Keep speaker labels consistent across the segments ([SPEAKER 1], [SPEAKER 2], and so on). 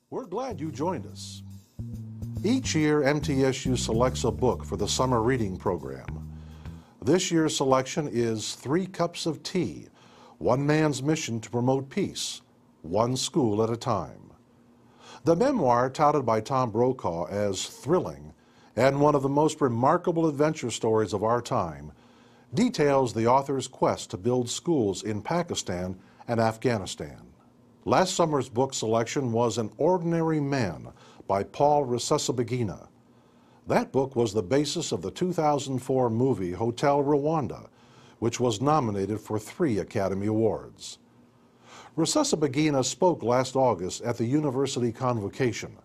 [SPEAKER 1] We're glad you joined us. Each year, MTSU selects a book for the summer reading program. This year's selection is Three Cups of Tea One Man's Mission to Promote Peace, One School at a Time. The memoir, touted by Tom Brokaw as thrilling and one of the most remarkable adventure stories of our time, details the author's quest to build schools in Pakistan and Afghanistan. Last summer's book selection was An Ordinary Man by Paul Rusesabagina. That book was the basis of the 2004 movie Hotel Rwanda, which was nominated for three Academy Awards. Rusesabagina spoke last August at the university convocation.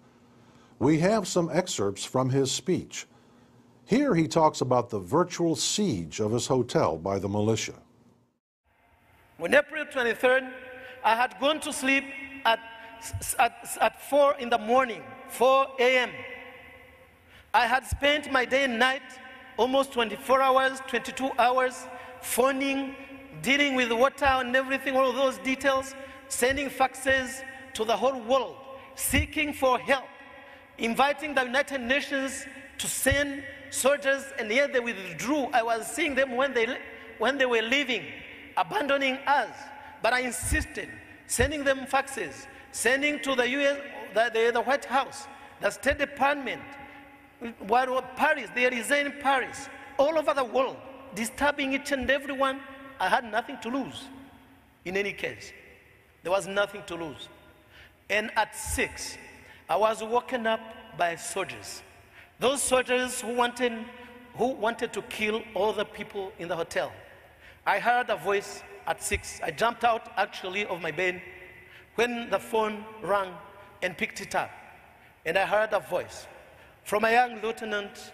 [SPEAKER 1] We have some excerpts from his speech. Here he talks about the virtual siege of his hotel by the militia.
[SPEAKER 2] On April 23rd, I had gone to sleep at, at, at 4 in the morning, 4 a.m. I had spent my day and night, almost 24 hours, 22 hours, phoning, dealing with water and everything, all those details, sending faxes to the whole world, seeking for help, inviting the United Nations to send soldiers, and yet they withdrew. I was seeing them when they, when they were leaving, abandoning us but I insisted, sending them faxes, sending to the U.S., the, the White House, the State Department, Paris, they reside in Paris, all over the world, disturbing each and everyone. I had nothing to lose. In any case, there was nothing to lose. And at six, I was woken up by soldiers. Those soldiers who wanted, who wanted to kill all the people in the hotel. I heard a voice at six. I jumped out actually of my bed when the phone rang and picked it up. And I heard a voice from a young lieutenant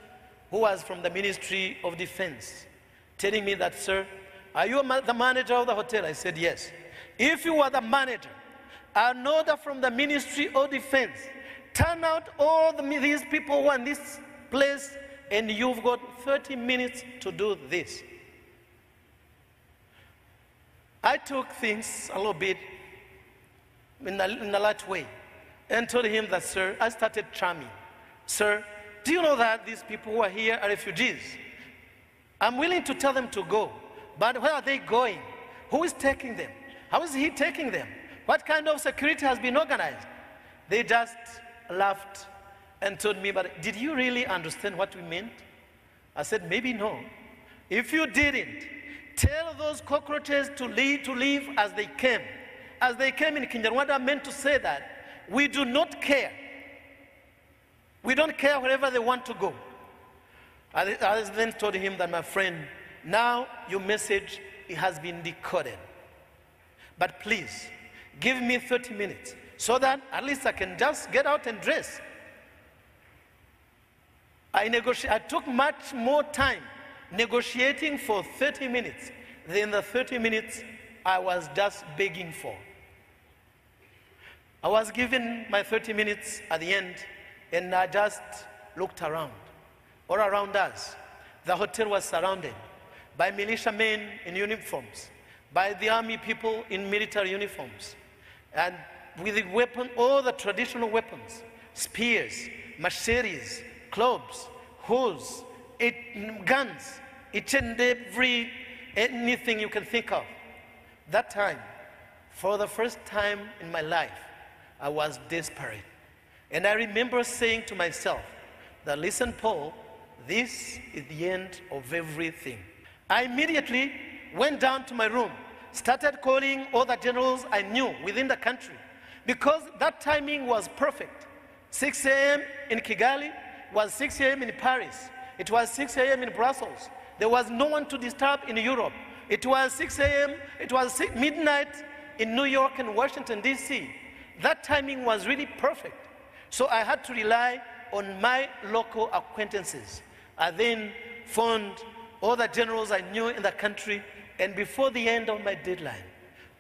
[SPEAKER 2] who was from the Ministry of Defense telling me that, sir, are you the manager of the hotel? I said, yes. If you are the manager, an order from the Ministry of Defense, turn out all the, these people who are in this place, and you've got 30 minutes to do this. I took things a little bit in a, in a light way and told him that, sir, I started charming. Sir, do you know that these people who are here are refugees? I'm willing to tell them to go, but where are they going? Who is taking them? How is he taking them? What kind of security has been organized? They just laughed and told me, but did you really understand what we meant? I said, maybe no. If you didn't, tell those cockroaches to leave, to leave as they came. As they came in Kinyarwanda, I meant to say that we do not care. We don't care wherever they want to go. I, I then told him that, my friend, now your message has been decoded. But please, give me 30 minutes so that at least I can just get out and dress. I, negoti- I took much more time negotiating for 30 minutes Then the 30 minutes I was just begging for. I was given my 30 minutes at the end, and I just looked around. All around us, the hotel was surrounded by militiamen in uniforms, by the army people in military uniforms, and with the weapon, all the traditional weapons, spears, machetes, clubs, hoes, it, guns, each and every anything you can think of. That time, for the first time in my life, I was desperate. And I remember saying to myself that, listen, Paul, this is the end of everything. I immediately went down to my room, started calling all the generals I knew within the country, because that timing was perfect. 6 a.m. in Kigali was 6 a.m. in Paris. It was 6 a.m. in Brussels. There was no one to disturb in Europe. It was 6 a.m. It was 6, midnight in New York and Washington, D.C. That timing was really perfect. So I had to rely on my local acquaintances. I then phoned all the generals I knew in the country, and before the end of my deadline,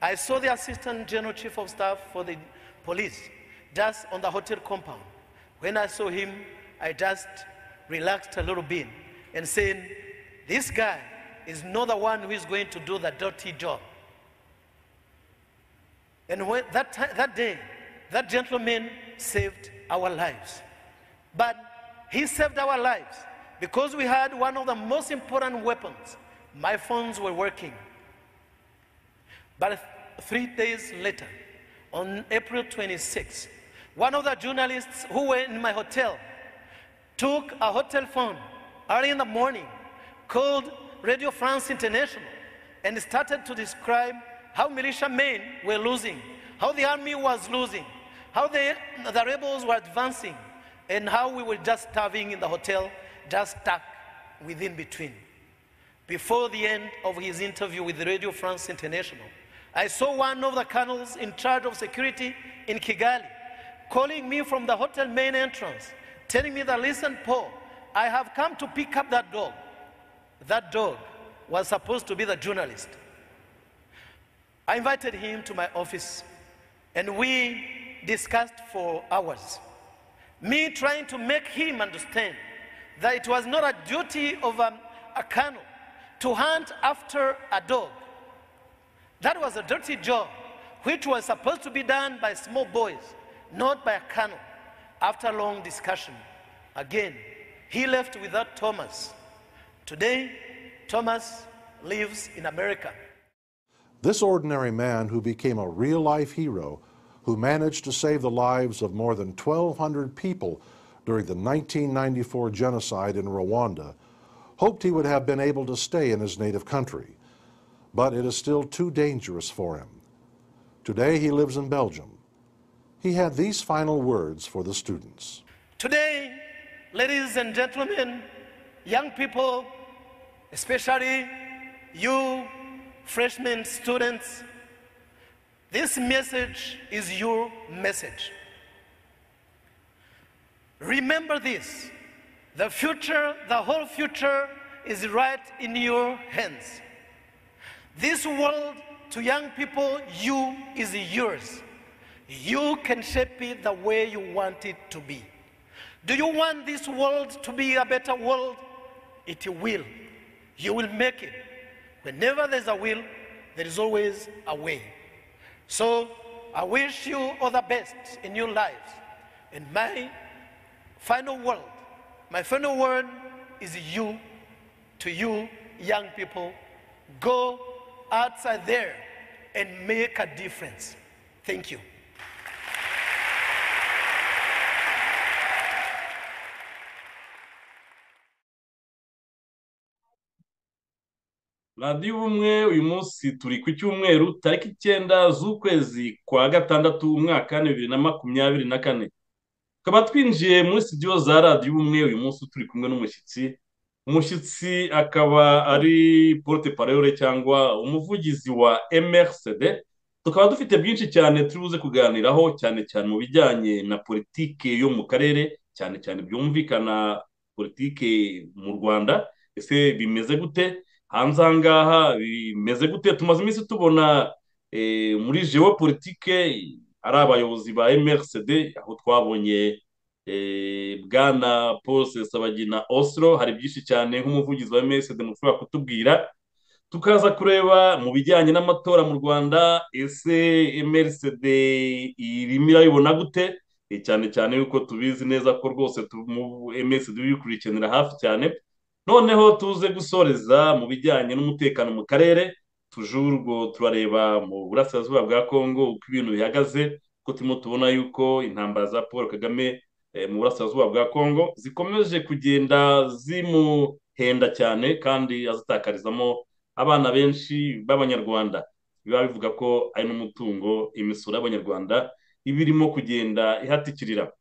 [SPEAKER 2] I saw the Assistant General Chief of Staff for the police just on the hotel compound. When I saw him, I just relaxed a little bit and saying, This guy is not the one who is going to do the dirty job. And when, that, that day, that gentleman saved our lives. But he saved our lives because we had one of the most important weapons. My phones were working. But th- three days later, on April 26, one of the journalists who were in my hotel took a hotel phone early in the morning, called Radio France International, and started to describe how militiamen were losing, how the army was losing, how the, the rebels were advancing, and how we were just starving in the hotel, just stuck within between. Before the end of his interview with Radio France International, I saw one of the colonels in charge of security in Kigali calling me from the hotel main entrance, telling me that, listen, Paul, I have come to pick up that dog. That dog was supposed to be the journalist. I invited him to my office and we discussed for hours. Me trying to make him understand that it was not a duty of a, a colonel to hunt after a dog. That was a dirty job, which was supposed to be done by small boys, not by a colonel. After a long discussion, again, he left without Thomas. Today, Thomas lives in America.
[SPEAKER 1] This ordinary man who became a real life hero, who managed to save the lives of more than 1,200 people during the 1994 genocide in Rwanda, hoped he would have been able to stay in his native country but it is still too dangerous for him. Today he lives in Belgium. He had these final words for the students.
[SPEAKER 2] Today, ladies and gentlemen, young people, especially you, freshman students, this message is your message. Remember this the future, the whole future is right in your hands. This world to young people, you is yours. You can shape it the way you want it to be. Do you want this world to be a better world? It will. You will make it. Whenever there's a will, there is always a way. So I wish you all the best in your lives. And my final word, my final word is you to you, young people. Go outside there and make a difference. Thank you.
[SPEAKER 3] radiyo ubumwe uyu munsi turi ku cyumweru tariki icyenda z'ukwezi kwa gatandatu umwaka bibiri na makumyabiri na kane tukaba twinjiye muri sitidiyo za radiyo ubumwe uyu munsi turi kumwe n'umushyitsi umushyitsi akaba ari porute parayore cyangwa umuvugizi wa mrcd tukaba dufite byinshi cyane turibuze kuganiraho cyane cyane mu bijyanye na politike yo mu karere cyane cyane byumvikana politike mu rwanda ese bimeze gute hanze aha ngaha bimeze gute tumaze iminsi tubona muri jewo politike ari abayobozi ba mrcd aho twabonye bwana paul sesabagina osiro hari byinshi cyane nk'umuvugizi wa msd mushobora kutubwira tukaza kureba mu bijyanye n'amatora mu rwanda ese msd irimo irayibona gute cyane cyane yuko tubizi neza ko rwose msd uyikurikiranira hafi cyane noneho tuze gusoreza mu bijyanye n'umutekano mu karere tujurwo turareba mu burasirazuba bwa kongo uko ibintu bihagaze kuko turimo tubona yuko intambara za paul kagame mu burasirazuba bwa kongo zikomeje kugenda zimuhenda cyane kandi azitakarizamo abana benshi b'abanyarwanda biba bivuga ko ari n'umutungo imisoro y'abanyarwanda iba irimo kugenda ihatikirira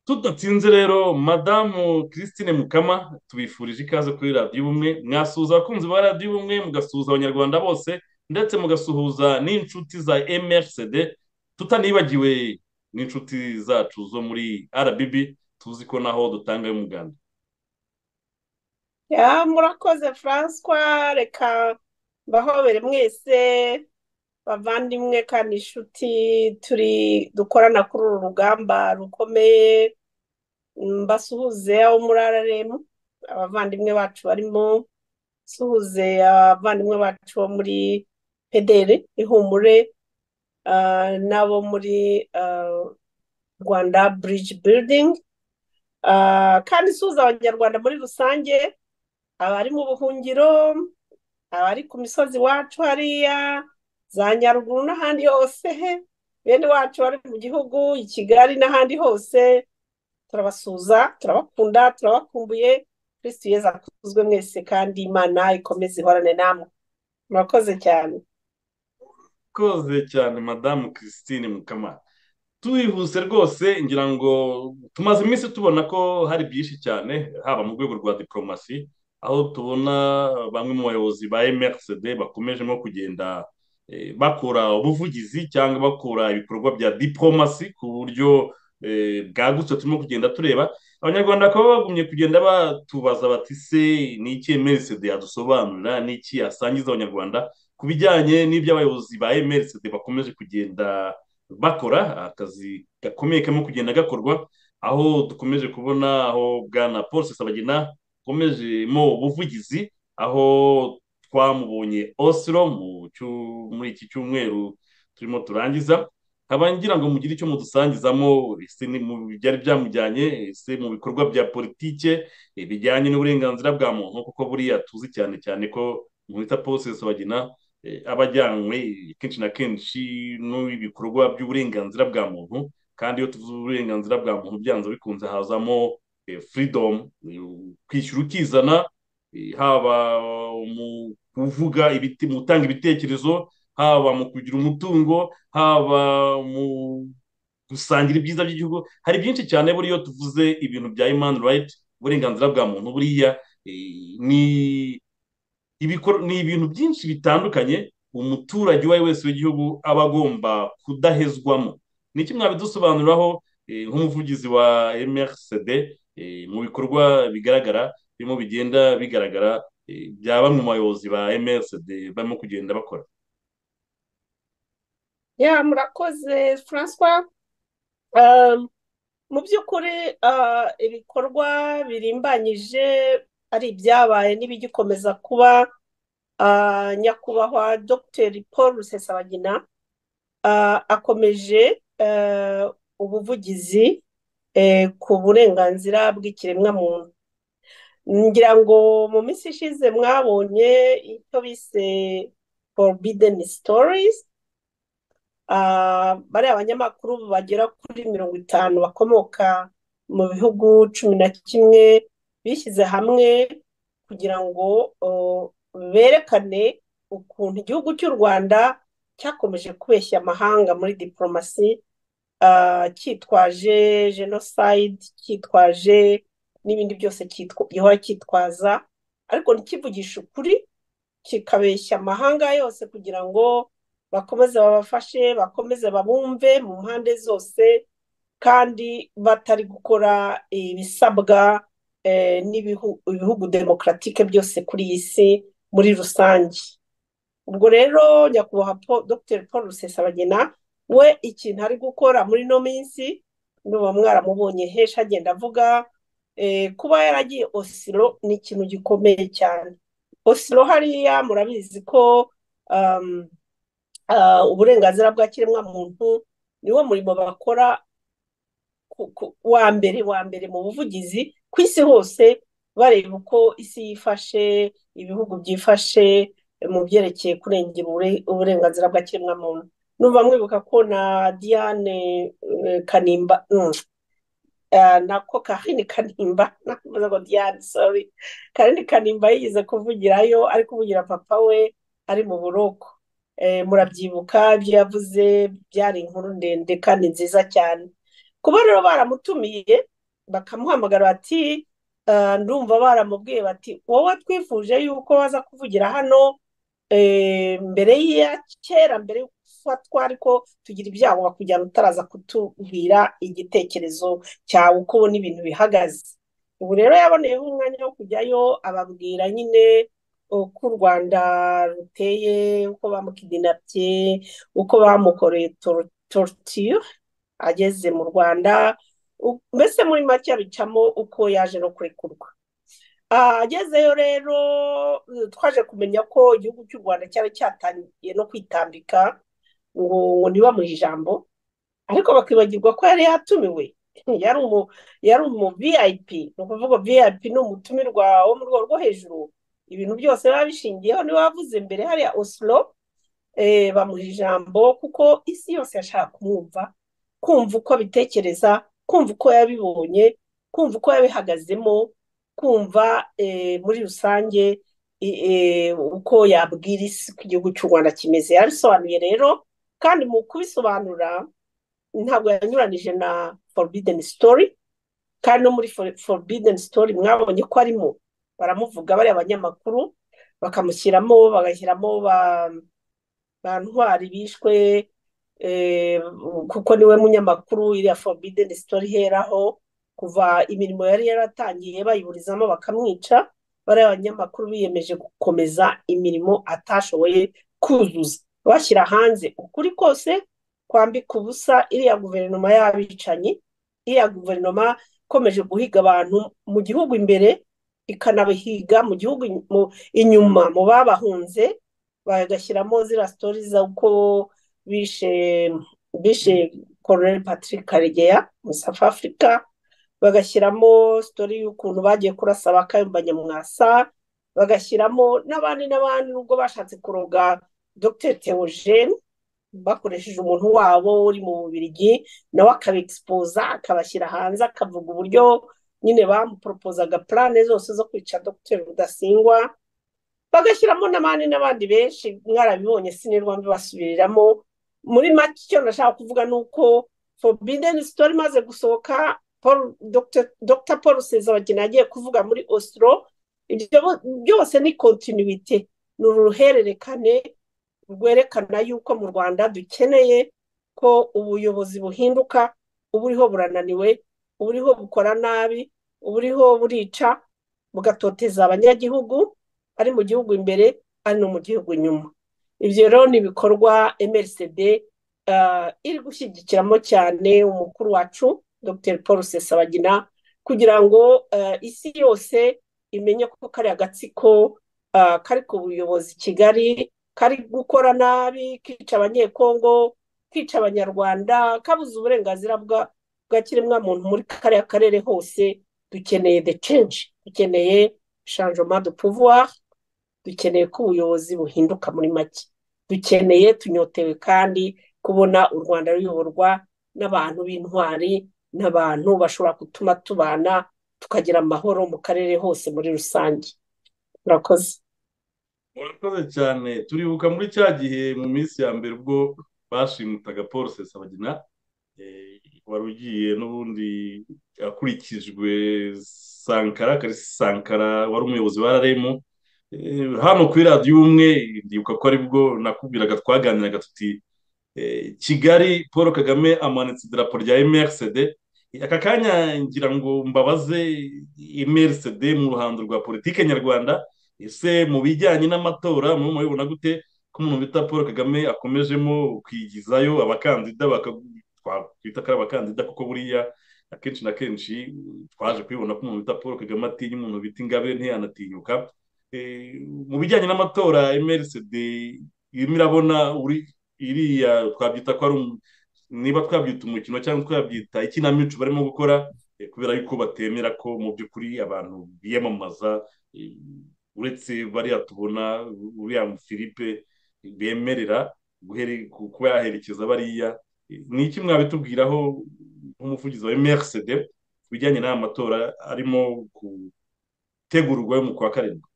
[SPEAKER 3] tudatsinze rero madamu christine mukama tubifurije ikaze kuri radiyo ubumwe mwasuhuza abakunzi ba radiyo ubumwe mugasuhuza abanyarwanda bose ndetse mugasuhuza n'inshuti za mrcd tutanibagiwe n'inshuti zacu zo muri rbb tuzi ko naho dutangayo umuganda
[SPEAKER 4] murakoze francois reka mbahobere mwese bavandimwe kandi inshuti turi dukorana kuri uru rugamba rukomeye mbasuhuze abo muri rrm abavandimwe bacu barimo suhuze abavandimwe bacu bo muri pedere ihumure ah, n'abo muri ah, rwanda bridge building Ah, kandi isuhuza abanyarwanda muri rusange abari mu buhungiro abari ku misozi iwacu hariya za nyaruguru n'ahandi hose bene wacu bari mu gihugu i kigali n'ahandi hose turabasuhuza turabakunda turabakumbuye kristo yezu akuzwe mwese kandi imana ikomeze ihorane namwe murakoze cyane
[SPEAKER 3] koze cyane madamu christine mukama tuyihuse rwose ngira ngo tumaze iminsi tubona ko hari byinshi cyane haba mu rwego rwa diporomasi aho tubona bamwe mu bayobozi ba MRCD bakomeje nko kugenda eh, bakora ubuvugizi cyangwa bakora ibikorwa bya diporomasi ku buryo eh, bwagutse turimo kugenda tureba abanyarwanda bakaba bagumye kugenda batubaza bati se ni iki MRCD yadusobanurira ni iki yasangiza abanyarwanda ku bijyanye n'ibyo abayobozi ba MRCD bakomeje kugenda bakora akazi gakomeye karimo kugenda gakorwa aho dukomeje kubona aho bwana paul sabagina akomejemo ubuvugizi aho twamubonye osiro mu cyu- muri iki cyumweru turimo turangiza nkaba ngira ngo mugire icyo mudusangizamo ese ni mu byari byamujyanye ese mu bikorwa bya politike eh, bijyanye n'uburenganzira bwa muntu kuko buriya tuzi cyane cyane ko mwita paul sabagina eh, aba ajyanywe kenshi na kenshi n'ibikorwa by'uburenganzira bwa muntu kandi iyo tuvuze uburenganzira bwa muntu byanze bikunze hazamo eh, freedom eh, kwishyura ukizana eh, haba mu kuvuga ibiti mu gutanga ibitekerezo haba mu kugira umutungo haba mu gusangira ibyiza by'igihugu hari byinshi cyane buriya iyo tuvuze ibintu bya human right uburenganzira bwa muntu buriya eh, ni ibikor- ni ibintu byinshi bitandukanye umuturage uwo ari we wese w'igihugu aba agomba kudahezwamo ni iki mwabidusobanuriraho eh, nk'umuvugizi wa mrcd eh, mu bikorwa bigaragara birimo bigenda bigaragara eh, bya bamwe mu bayobozi ba mrcd barimo kugenda bakora
[SPEAKER 4] ya murakoze francois Um, mu by'ukuri uh, ibikorwa birimbanyije ari ibyabaye n'ibigikomeza kuba uh, nyakubahwa dr paul rusesabagina uh, akomeje uh, ubuvugizi eh, ku burenganzira bw'ikiremwamuntu ngira ngo mu minsi ishize mwabonye icyo bise forbidden stories Ah, bariya abanyamakuru bagera kuri mirongo itanu bakomoka mu bihugu cumi na kimwe bishyize hamwe kugira ngo oh, berekane ukuntu igihugu cy'u Rwanda cyakomeje kubeshya amahanga muri diporomasi ah, cyitwaje jenoside cyitwaje n'ibindi byose cyitwa- gihora cyitwaza ariko ntikivugishe ukuri kikabeshya amahanga yose kugira ngo bakomeze babafashe bakomeze babumve mu mpande zose kandi batari gukora ibisabwa eh, n'ibihu- ibihugu demokaratike byose kuri iyi si muri rusange ubwo rero nyakubahwa Paul- dr paul rusesabagina we ikintu ari gukora muri ino minsi nuba mwaramubonye henshi agenda avuga eh, kuba yaragiye osiro ni ikintu gikomeye cyane osiro hariya murabizi ko um, ah, uburenganzira bwa kiremwamuntu niwo murimo bakora ku- ku- wa mbere wa mbere mu buvugizi ku isi hose bareba uko isi yifashe ibihugu byifashe mu byerekeye kurengera ubure- uburenganzira bwa kiremwamuntu numva mwibuka ko na Diane eh, Kanimba mm, ah, na ko Karine Kanimba navuze ngo Diane sorry Karine Kanimba yigeze kuvugirayo ari kuvugira papa we ari mu buroko Eh, murabyibuka ibyo yavuze byari inkuru ndende kandi nziza cyane kuba rero baramutumiye bakamuhamagara bati "Ah, ndumva baramubwiye bati wowe twifuje yuko waza kuvugira hano eh, mbere ya kera mbere y'uko ufatwa ariko tugira ibyago bakujyana utaraza kutubwira igitekerezo cyawe uko ubona ibintu bihagaze ubu rero yaboneyeho umwanya wo kujyayo ababwira nyine uko u Rwanda ruteye uko bamukidinapye uko bamukoreye tor- torture ageze mu Rwanda u- mbese muri make abicamo uko yaje no kurekurwa Ah, agezeyo rero eh, twaje kumenya ko igihugu cy'u Rwanda cyari cyatangiye no kwitambika ngo ngo ntibamuhe ijambo ariko bakibagirwa ko yari yatumiwe yari umu yari umu viyayipi ni ukuvuga viyayipi ni umutumirwa wo mu rwego rwo hejuru ibintu byose biba bishingiyeho niba wavuze mbere hariya osiro bamuha ijambo kuko isi yose yashaka kumwumva kumva uko abitekereza kumva uko yabibonye kumva uko yabihagazemo kumva muri rusange uko yabwira isi uko igihugu cy'u rwanda kimeze yabisobanuye rero kandi mu kubisobanura ntabwo yanyuranije na forbideni sitori kandi no muri forbideni sitori mwabonye ko arimo baramuvuga bari abanyamakuru bakamushyiramo bagashyiramo ba ntwari bishwe kuko niwe munyamakuru iriya forbideni sitori iheraho kuva imirimo yari yaratangiye bayiburizamo bakamwica bariya banyamakuru biyemeje gukomeza imirimo atashoboye kuzuza bashyira hanze ukuri kose kwambika ubusa iriya guverinoma y'abicanyi iriya guverinoma ikomeje guhiga abantu mu gihugu imbere ikanabihiga mu gihugu inyuma mu babahunze bagashyiramo ziriya sitori z'uko bishe bishe koroneri patrick karegeya muri south africa bagashyiramo sitori y'ukuntu bagiye kurasa bakayumba nyamwasa bagashyiramo n'abandi n'abandi nubwo bashatse kuroga dr teogene bakoresheje umuntu wabo uri mu bubirigi nawe akabegispoza akabashyira hanze akavuga uburyo nyine bamuporopozaga purane zose zo kwica dr rudasingwa bagashyiramo n'abandi n'abandi benshi mwarabibonye sinirwa mbibasubiriramo muri make icyo nashaka kuvuga ni uko forbideni sitori imaze gusohoka dr paul sezabagina yagiye kuvuga muri osiro ibyo byose ni kontinuwite ni uruhererekane rwerekana yuko mu rwanda dukeneye ko ubuyobozi buhinduka uburiho burananiwe uburiho bukora nabi uburiho burica bugatoteza abanyagihugu ari mu gihugu imbere ari no mu gihugu inyuma ibyo rero ni ibikorwa mrcd iri gushyigikiramo cyane umukuru wacu dr paul sesabagina kugira ngo isi yose imenye ko kariya agatsiko kari ku buyobozi kigali kari gukora nabi kica abanyekongo kica abanyarwanda kabuze uburenganzira bwa kiremwamuntu muri kariya karere hose dukeneye the change dukeneye shanjoma de pouvoir dukeneye ko ubuyobozi buhinduka muri make dukeneye tunyotewe kandi kubona u rwanda ruyoborwa n'abantu b'intwari n'abantu bashobora gutuma tubana tukagira amahoro mu karere hose muri rusange murakoze
[SPEAKER 3] murakoze cyane turibuka muri cya gihe mu minsi ya mbere ubwo bashimutaga paul sesabagina wari ugiye n'ubundi akurikijwe sankara sankara wari umuyobozi wa raremu hano kuri radiyo umwe ndibuka ko aribwo nakubwiraga twaganiraga tuti kigali paul kagame amanitse idarapo rya mrcd aka kanya ngira ngo mbabaze mrcd mu ruhando rwa politiki nyarwanda ese mu bijyanye n'amatora murimo mubibona gute ko umuntu bita paul kagame akomejemo kwigizayo abakandida twakwita ko ari abakandida kuko buriya akenshi na kenshi twaje kubibona ko umuntu bita paul kagame atinya umuntu bita ingabire ntiyanatinyuka mu bijyanye n'amatora mrcd irimo irabona uri iriya twabyita ko ari niba twabyita umukino cyangwa twabyita ikinamico barimo gukora kubera yuko batemera ko mu by'ukuri abantu biyamamaza uretse bariya tubona uriya filipe bemerera kuba yaherekeza bariya ni iki mwabitubwiraho nk'umuvugizi wa emerisede ku bijyanye n'aya matora arimo gutegurwa mu kwa karindwi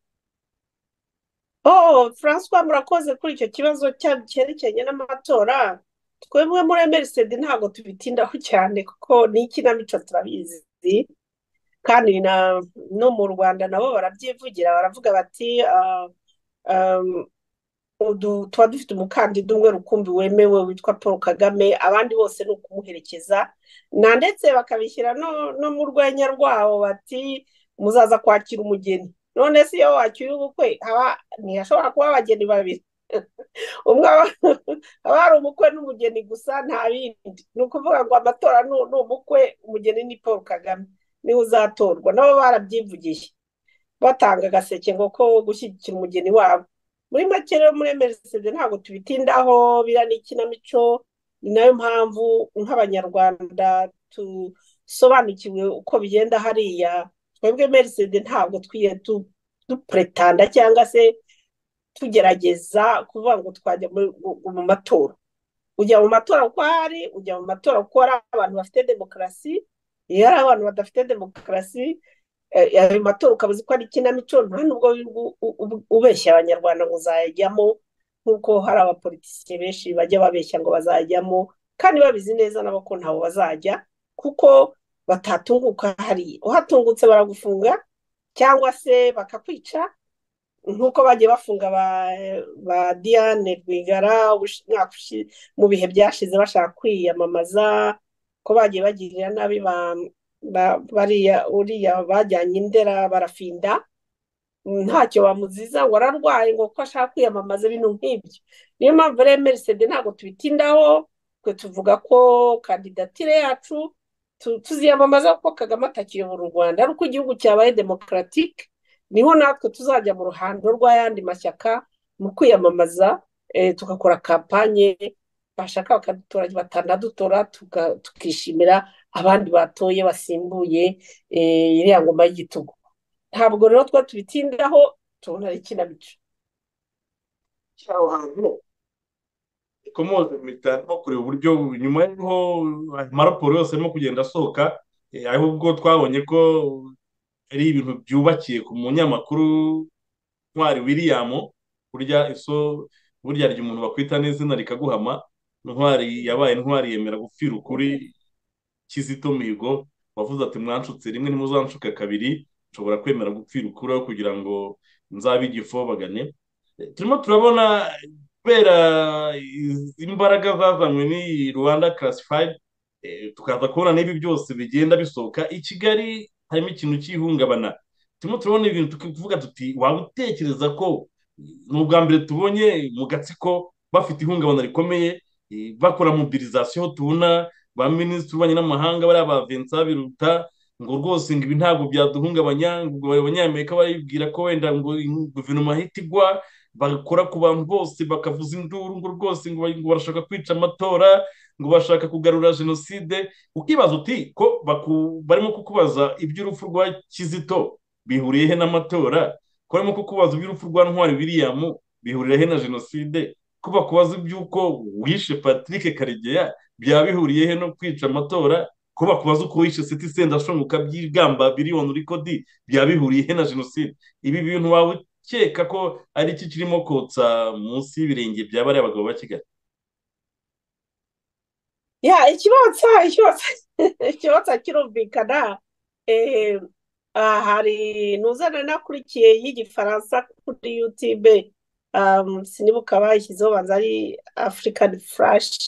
[SPEAKER 4] oh francois murakoze kuri icyo kibazo cyerekeranye n'amatora twebwe muri emerisede ntabwo tubitindaho cyane kuko ni ikinamico turabizi kandi no mu rwanda nabo barabyivugira baravuga bati tuba dufite umukandida umwe rukumbi wemewe witwa paul kagame abandi bose ni ukumuherekeza na ndetse bakabishyira no mu rwenya rwabo bati muzaza kwakira umugeni none si iyo wakira ubukwe haba ntihashobora kuba abageni babiri umwe haba hari umukwe n'umugeni gusa nta bindi ni ukuvuga ngo amatora ni umukwe umugeni ni paul kagame niwe uzatorwa nabo barabyivugiye batanga agaseke ngo ko gushyigikira umugeni wabo muri make rero muri emerisede ntabwo tubitindaho biriya ni ikinamico ni nayo mpamvu nk'abanyarwanda dusobanukiwe uko bigenda hariya twebwe emerisede ntabwo twiye dupuretanda cyangwa se tugerageza kuvuga ngo twajya mu matora ujya mu matora uko ari ujya mu matora uko ari abantu bafite demokarasi iyo ari abantu badafite demokarasi ayo matora ukabuze ko ari ikinamico nta nubwo ubeshya abanyarwanda ngo uzayajyamo nk'uko hari abapolitisiye benshi bajya babeshya ngo bazajyamo kandi babizi neza nabo ko ntawe bazajya kuko batatunguka hariya uhatungutse baragufunga cyangwa se bakakwica nk'uko bagiye bafunga ba diane rwigara mu bihe byashize bashaka kwiyamamaza ko bagiye bagirira nabi bariya uriya bajyanye indera barafinda ntacyo bamuziza ngo ararwaye ngo ko ashaka kwiyamamaza ibintu nk'ibyo niyo mpamvu rero merisede ntabwo tubitindaho twe tuvuga ko kandidatire yacu tuziyamamaza kuko kagame atakiyobora u rwanda ari uko igihugu cyabaye demokaratike niho natwe tuzajya mu ruhando rw'ayandi mashyaka mu kwiyamamaza tugakora kampanye bashaka bakadutora batanadutora tukishimira abandi batoye basimbuye iriya ngoma y'igitugu ntabwo rero twa tubitindaho tubona ari ikinamico
[SPEAKER 3] aho hantu komoze mpita nko kureba uburyo nyuma y'aho amaraporo yose arimo kugenda asohoka ahubwo twabonye ko ari ibintu byubakiye ku munyamakuru ntwari william burya iso burya rya umuntu bakwita n'izina rikaguhama ntwari yabaye ntwari yemera gupfira ukuri kizito mihigo wavuze ati mwanshutse rimwe ntimuzancuke kabiri nshobora kwemera gupfira ukuraho kugira ngo nzabe igifobagane turimo turabona kubera imbaraga zazanywe n'iyi rwanda karasifayidi tukaza kubona n'ibi byose bigenda bisohoka i kigali harimo ikintu cy'ihungabana turimo turabona ibintu tukivuga tuti waba utekereza ko ni ubwa mbere tubonye mu gatsiko bafite ihungabana rikomeye bakora mobilizasiyo tubona ba minisitiri w'ububanyi n'amahanga bariya ba vincent biruta ngo rwose ngo ibi ntabwo byaduhungabanya ngo abanyamerika baribwira ko wenda ngo guverinoma ahita igwa bakora ku bantu bose bakavuza induru ngo rwose ngo barashaka kwica amatora ngo bashaka kugarura jenoside ukibaza uti ko barimo kukubaza iby'urupfu rwa kizito bihuriye he n'amatora ko barimo kukubaza iby'urupfu rwa ntwari william bihurira he na jenoside ko bakubaza iby'uko wishe patrick karegeya byaba bihuriye he no kwica amatora ko bakubaza uko wishe siti sendashunguka by'igamba biriyoni uri kodi byaba bihuriye he na jenoside ibi bintu waba ukeka ko ari iki kirimo kotsa munsi y'ibirenge bya bariya bagabo ba kigali
[SPEAKER 4] ya ikibotsa ikibotsa kirumvikana hari ntuzana nakurikiye y'igifaransa kuri yutube sinibuka bayishyizeho banza ari afurikani furashi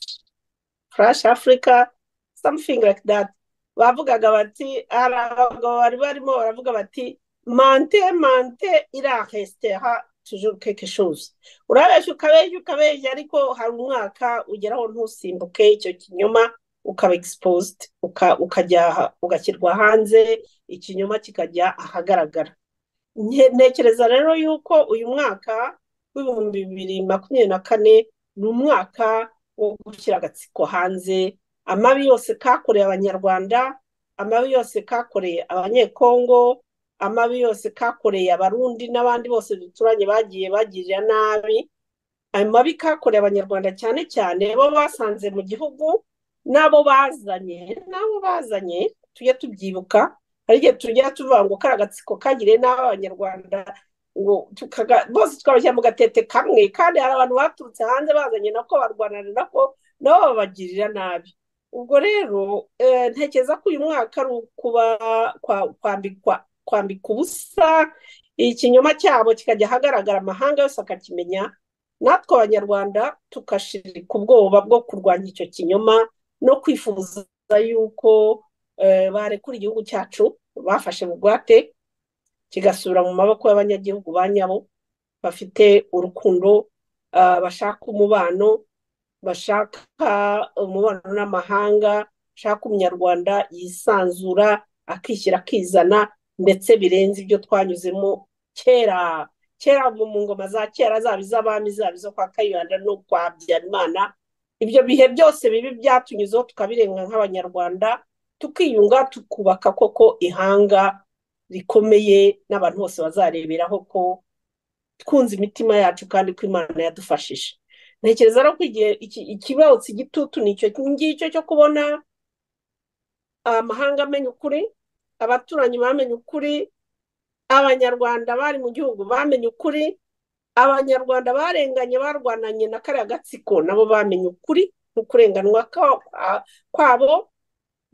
[SPEAKER 4] furashi afurika samufingi like dati bavugaga bati hari abagabo bari barimo baravuga bati mante mante iraresitera tujuru keke shuzi urabeshya ukabeshya ukabeshya ariko hari umwaka ugeraho ntusimbuke icyo kinyoma ukaba egisipoziti ukajya ugashyirwa hanze ikinyoma kikajya ahagaragara ntekereza rero yuko uyu mwaka w'ibihumbi bibiri makumyabiri na kane ni umwaka wo gushyira agatsiko hanze amabi yose kakoreye abanyarwanda amabi yose kakoreye abanyekongo amabi yose kakoreye abarundi n'abandi bose duturanye bagiye bagirira nabi ayo mabi kakoreye abanyarwanda cyane cyane bo basanze mu gihugu n'abo bazanye n'abo bazanye tujye tubyibuka hari igihe tujya tuvuga ngo kari agatsiko kagiriye n'abo abanyarwanda bose twabashyira mu gatete kamwe kandi hari abantu baturutse hanze bazanye nako barwanana nako nabo babagirira nabi ubwo rero ntekereza ko uyu mwaka ari ukuba kwambika ubusa ikinyoma cyabo kikajya ahagaragara amahanga yose akakimenya natwe abanyarwanda tugashirika ubwoba bwo kurwanya icyo kinyoma no kwifuza yuko barekura igihugu cyacu bafashe bugwate kigasubira mu maboko y'abanyagihugu ba nyabo bafite urukundo bashaka umubano bashaka umubano n'amahanga bashaka umunyarwanda yisanzura akishyira akizana ndetse birenze ibyo twanyuzemo kera kera mu ngoma za kera zaba iz'abami zaba izo kwa kayibanda no kwa habyarimana ibyo bihe byose bibi byatunyuzeho tukabirenga nk'abanyarwanda tukiyunga tukubaka koko ihanga rikomeye n'abantu bose bazareberaho ko twunze imitima yacu kandi ko imana yadufashije ntekereza rero ko igihe ikibotsi igitutu ni icyo ngicyo cyo kubona amahanga amenya ukuri abaturanyi bamenya ukuri abanyarwanda bari mu gihugu bamenye ukuri abanyarwanda barenganye barwananye na kariya gatsiko nabo bamenye ukuri mu kurenganwa kwabo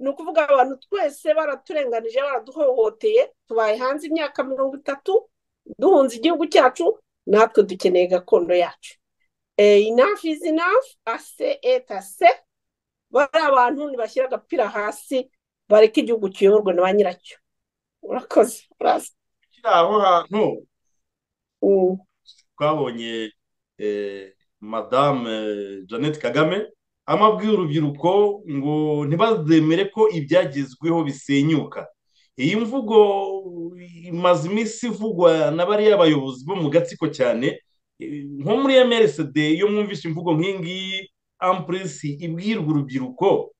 [SPEAKER 4] ni ukuvuga abantu twese baraturenganije baraduhohoteye tubaye hanze imyaka mirongo itatu duhunze igihugu cyacu natwe dukeneye gakondo yacu inafu izi inafu ase etase bari abantu ntibashyira agapira hasi bareke igihugu kiyoborwa na ba nyiracyo urakoze uraza
[SPEAKER 3] ukiri aho hantu twabonye madame jeannette kagame amabwira urubyiruko ngo ntibazemere ko ibyagezweho bisenyuka iyi mvugo imaze iminsi ivugwa na bariya bayobozi bo mu gatsiko cyane nko muri mrsd iyo mwumvise imvugo nk'iyi ngiyi ampuresi ibwirwa urubyiruko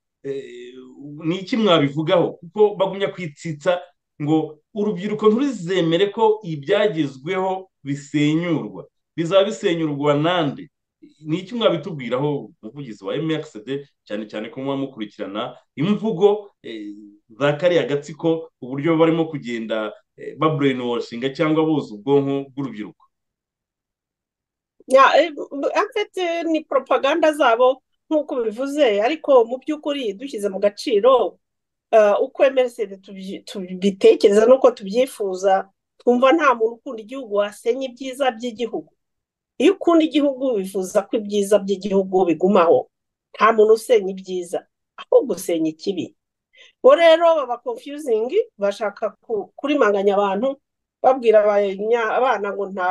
[SPEAKER 3] ni iki mwabivugaho kuko bagumya kwitsitsa ngo urubyiruko nturizemere ko ibyagezweho bisenyurwa bizaba bisenyurwa nande ni iki mwabitubwiraho umuvugizi wa mrsd cyane cyane ko muba mukurikirana imvugo za kariya gatsiko uburyo barimo kugenda baburenewashinga cyangwa boza ubwonko bw'urubyiruko
[SPEAKER 4] ni propaganda zabo nk'uko bivuze ariko mu by'ukuri dushyize mu gaciro uko emeresede tubitekereza n'uko tubyifuza twumva nta muntu ukunda igihugu wasenya ibyiza by'igihugu iyo ukunda igihugu bifuza ko ibyiza by'igihugu bigumaho nta muntu usenya ibyiza ahubwo usenya ikibi bo rero baba konfiyuzingi bashaka kurimanganya abantu babwira abana ngo nta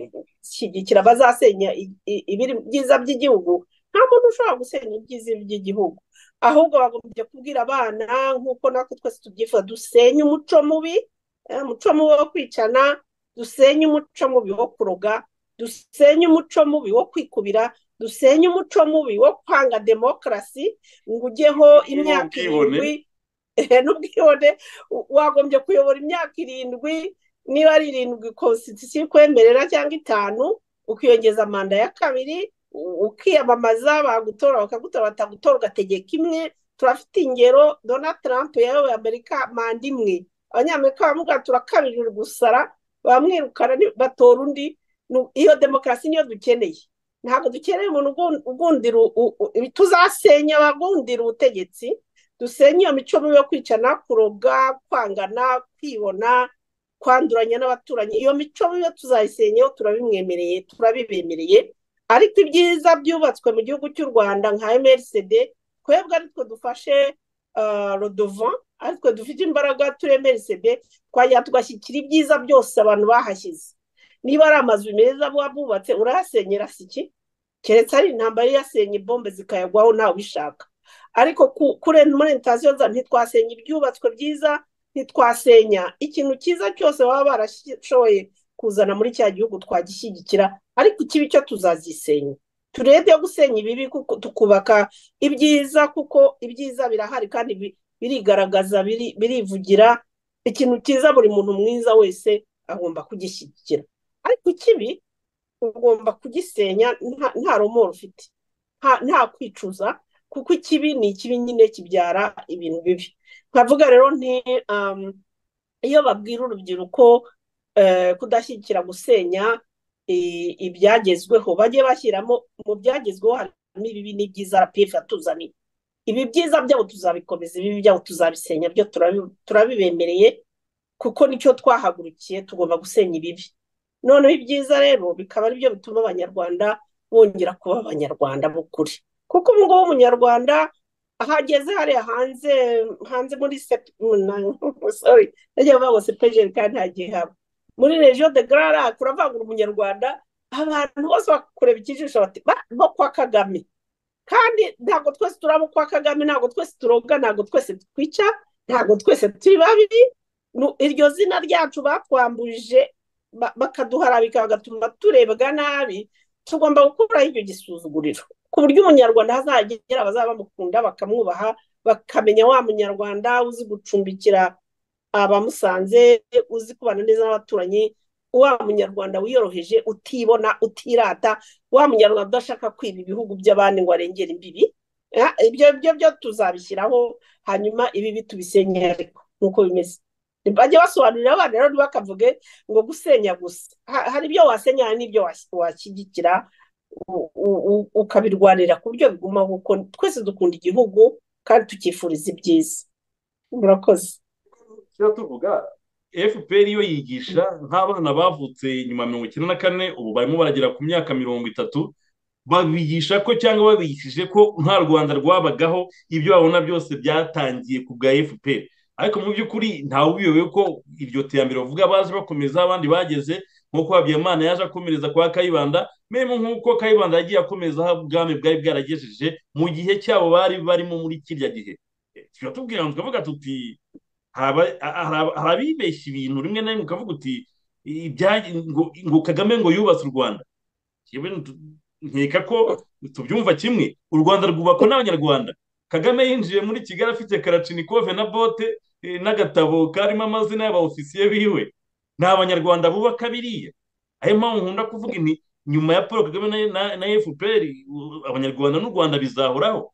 [SPEAKER 4] ntimuzishyigikira bazasenya ibyiza by'igihugu nta muntu ushobora gusenya ibyiza by'igihugu ahubwo bagombye kubwira abana nk'uko natwe twese tubyifuza dusenye umuco mubi umuco mubi wo kwicana dusenye umuco mubi wo kuroga dusenye umuco mubi wo kwikubira dusenye umuco mubi wo kwanga demokarasi ngo ujyeho imyaka irindwi n'ubwibone wagombye kuyobora imyaka irindwi niba ari irindwi konsitisiyo ikwemerera cyangwa itanu ukiyongeza manda ya kabiri ukiyamamaza bagutora bakagutora batagutora ugategeka imwe turafite ingero donald trump yayoboye amerika manda imwe abanyamerika baravuga turakabirira gusara bamwirukana batora undi iyo demokarasi niyo dukeneye ntabwo dukeneye umuntu ugundira tuzasenya abagundira ubutegetsi dusenye iyo mico mibi yo kwicana kuroga kwangana kwibona kwanduranya n'abaturanyi iyo mico mibi tuzayisenyeho turabimwemereye turabibemereye ariko ibyiza byubatswe mu gihugu cy'u rwanda nka emerisede twebwe aritwe dufashe rodovan aritwe dufite imbaraga turi emerisede twajya tugashyikira ibyiza byose abantu bahashyize niba ari amazu meza bubatse urayasenyera si iki keretse ari intambara yasenye bombe zikayagwaho ntawe ubishaka ariko muri intasiyo ntitwasenya ibyubatswe byiza ntitwasenya ikintu cyiza cyose baba barashoboye kuzana muri cya gihugu twagishyigikira ariko ikibi cyo tuzazisenya turebe yo gusenya ibibi tukubaka ibyiza kuko ibyiza birahari kandi birigaragaza birivugira ikintu cyiza buri muntu mwiza wese agomba kugishyigikira ariko ikibi ugomba kugisenya nta romoro ufite nta kwicuza kuko ikibi ni ikibi nyine kibyara ibintu bibi nkavuga rero nti iyo babwira urubyiruko kudashyigikira gusenya ibyagezweho bajye bashyiramo mu byagezweho harimo ibibi n'ibyiza rapifu yatuzaniye ibi byiza byabo tuzabikomeza ibibi byabo tuzabisenya byo turabibemereye kuko nicyo twahagurukiye tugomba gusenya ibibi noneho ibyiza rero bikaba ari byo bituma abanyarwanda bongera kuba abanyarwanda b'ukuri kuko ubu ngubu umunyarwanda ahageze hariya hanze hanze muri sorry najya bavuga ngo sepejeri kandi hagiye haba muri regiyo de gararac uravangura umunyarwanda abantu bose bakureba ikijisho bati bo kwa kagame kandi ntabwo twese turaba kwa kagame ntabwo twese turoga ntabwo twese twica ntabwo twese turi babi iryo zina ryacu batwambuje bakaduharabika bagatuma turebwa nabi tugomba gukuraho ibyo gisuzuguriro ku buryo umunyarwanda hazagera abazaba bamukunda bakamwubaha bakamenya wa munyarwanda uzi gucumbikira abamusanze uzi kubana neza n'abaturanyi wa munyarwanda wiyoroheje utibona utirata wa munyarwanda udashaka kwiba ibihugu by'abandi ngo arengere imbibi ibyo byo byo tuzabishyiraho hanyuma ibibi tubisenye ariko nk'uko bimeze bajye basobanurira abana rero ntibakavuge ngo gusenya gusa hari ibyo wasenya hari n'ibyo washyigikira ukabirwanira ku buryo bigumaho kuko twese dukunda igihugu kandi tukifuriza ibyiza murakoze
[SPEAKER 3] tuvuga fpr iyo yigisha nk'abana bavutse nyuma ya mirongo icyenda na kane ubu barimo baragera ku myaka mirongo itatu babigisha ko cyangwa babigishije ko nta rwanda rwabagaho ibyo babona byose byatangiye ku bwa fpr ariko mu by'ukuri ntawe ubiyobewe ko iryo terambere bavuga baje bakomeza abandi bageze nk'uko habiyamana yaje akomereza kwa kayibanda memu nk'uko kayibanda yagiye akomeza aho ubwami bwari bwaragejeje mu gihe cyabo bari barimo muri kirya gihe turatubwira ngo tukavuga tuti hari abibeshya ibintu rimwe na rimwe ukavuga uti ngo kagame ngo yubatse u rwanda nkeka ko tubyumva kimwe u rwanda rwubakwa n'abanyarwanda kagame yinjiye muri kigali afite karacinikove na bote n'agatabo karimo amazina y'abaofisiye biwe ni abanyarwanda bubaka biriya ayo mpamvu nkunda kuvuga ni nyuma ya paul kagame na fpr abanyarwanda n'u rwanda bizahoraho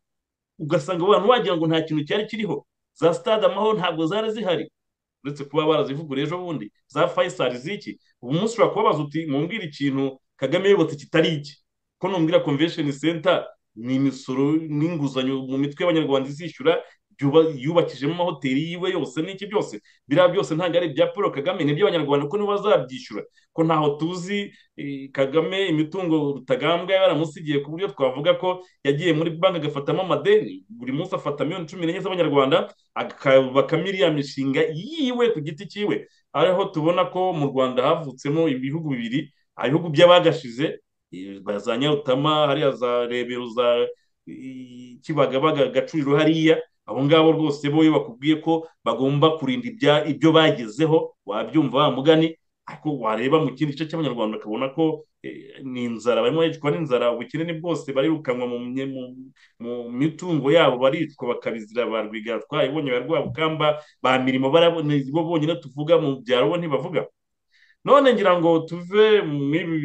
[SPEAKER 3] ugasanga abantu wagira ngo nta kintu cyari kiriho za stade amahoro ntabwo zari zihari uretse kuba barazivuguruye ejo bundi za fayisari ziki ubu munsi ushobora kubabaza uti mumbwira ikintu kagame yubatse kitari iki ko numbwira convention center ni imisoro n'inguzanyo mu mitwe y'abanyarwanda izishyura yubakijemo amahoteli yiwe yose n'iki byose biriya byose ntabwo ari ibya paul kagame ni iby'abanyarwanda ko nibo bazabyishyura ko ntaho tuzi kagame imitungo rutagambwa yaramusigiye ku buryo twavuga ko yagiye muri banki agafatamo amadeni buri munsi afata miliyoni cumi n'enye z'abanyarwanda akubakamo iriya mishinga yiwe ku giti cyiwe ariho tubona ko mu rwanda havutsemo ibihugu bibiri ibihugu by'abagashize za nyarutama hariya za rebero za kibagabaga gacuriro hariya abo ngabo rwose bo iyo bakubwiye ko bagomba kurinda ibyo bagezeho wabyumva wa mugani ariko wareba mu kindi gice cy'abanyarwanda ukabona ko ni inzara barimo baricwa n'inzara ubukene bwose barirukanwa mu mitungo yabo baricwa bakabizira ba rwigara twayibonye ba rwabukamba ba mirimo bo bonyine tuvuga mu byaro bo ntibavuga none ngira ngo tuve muri ibi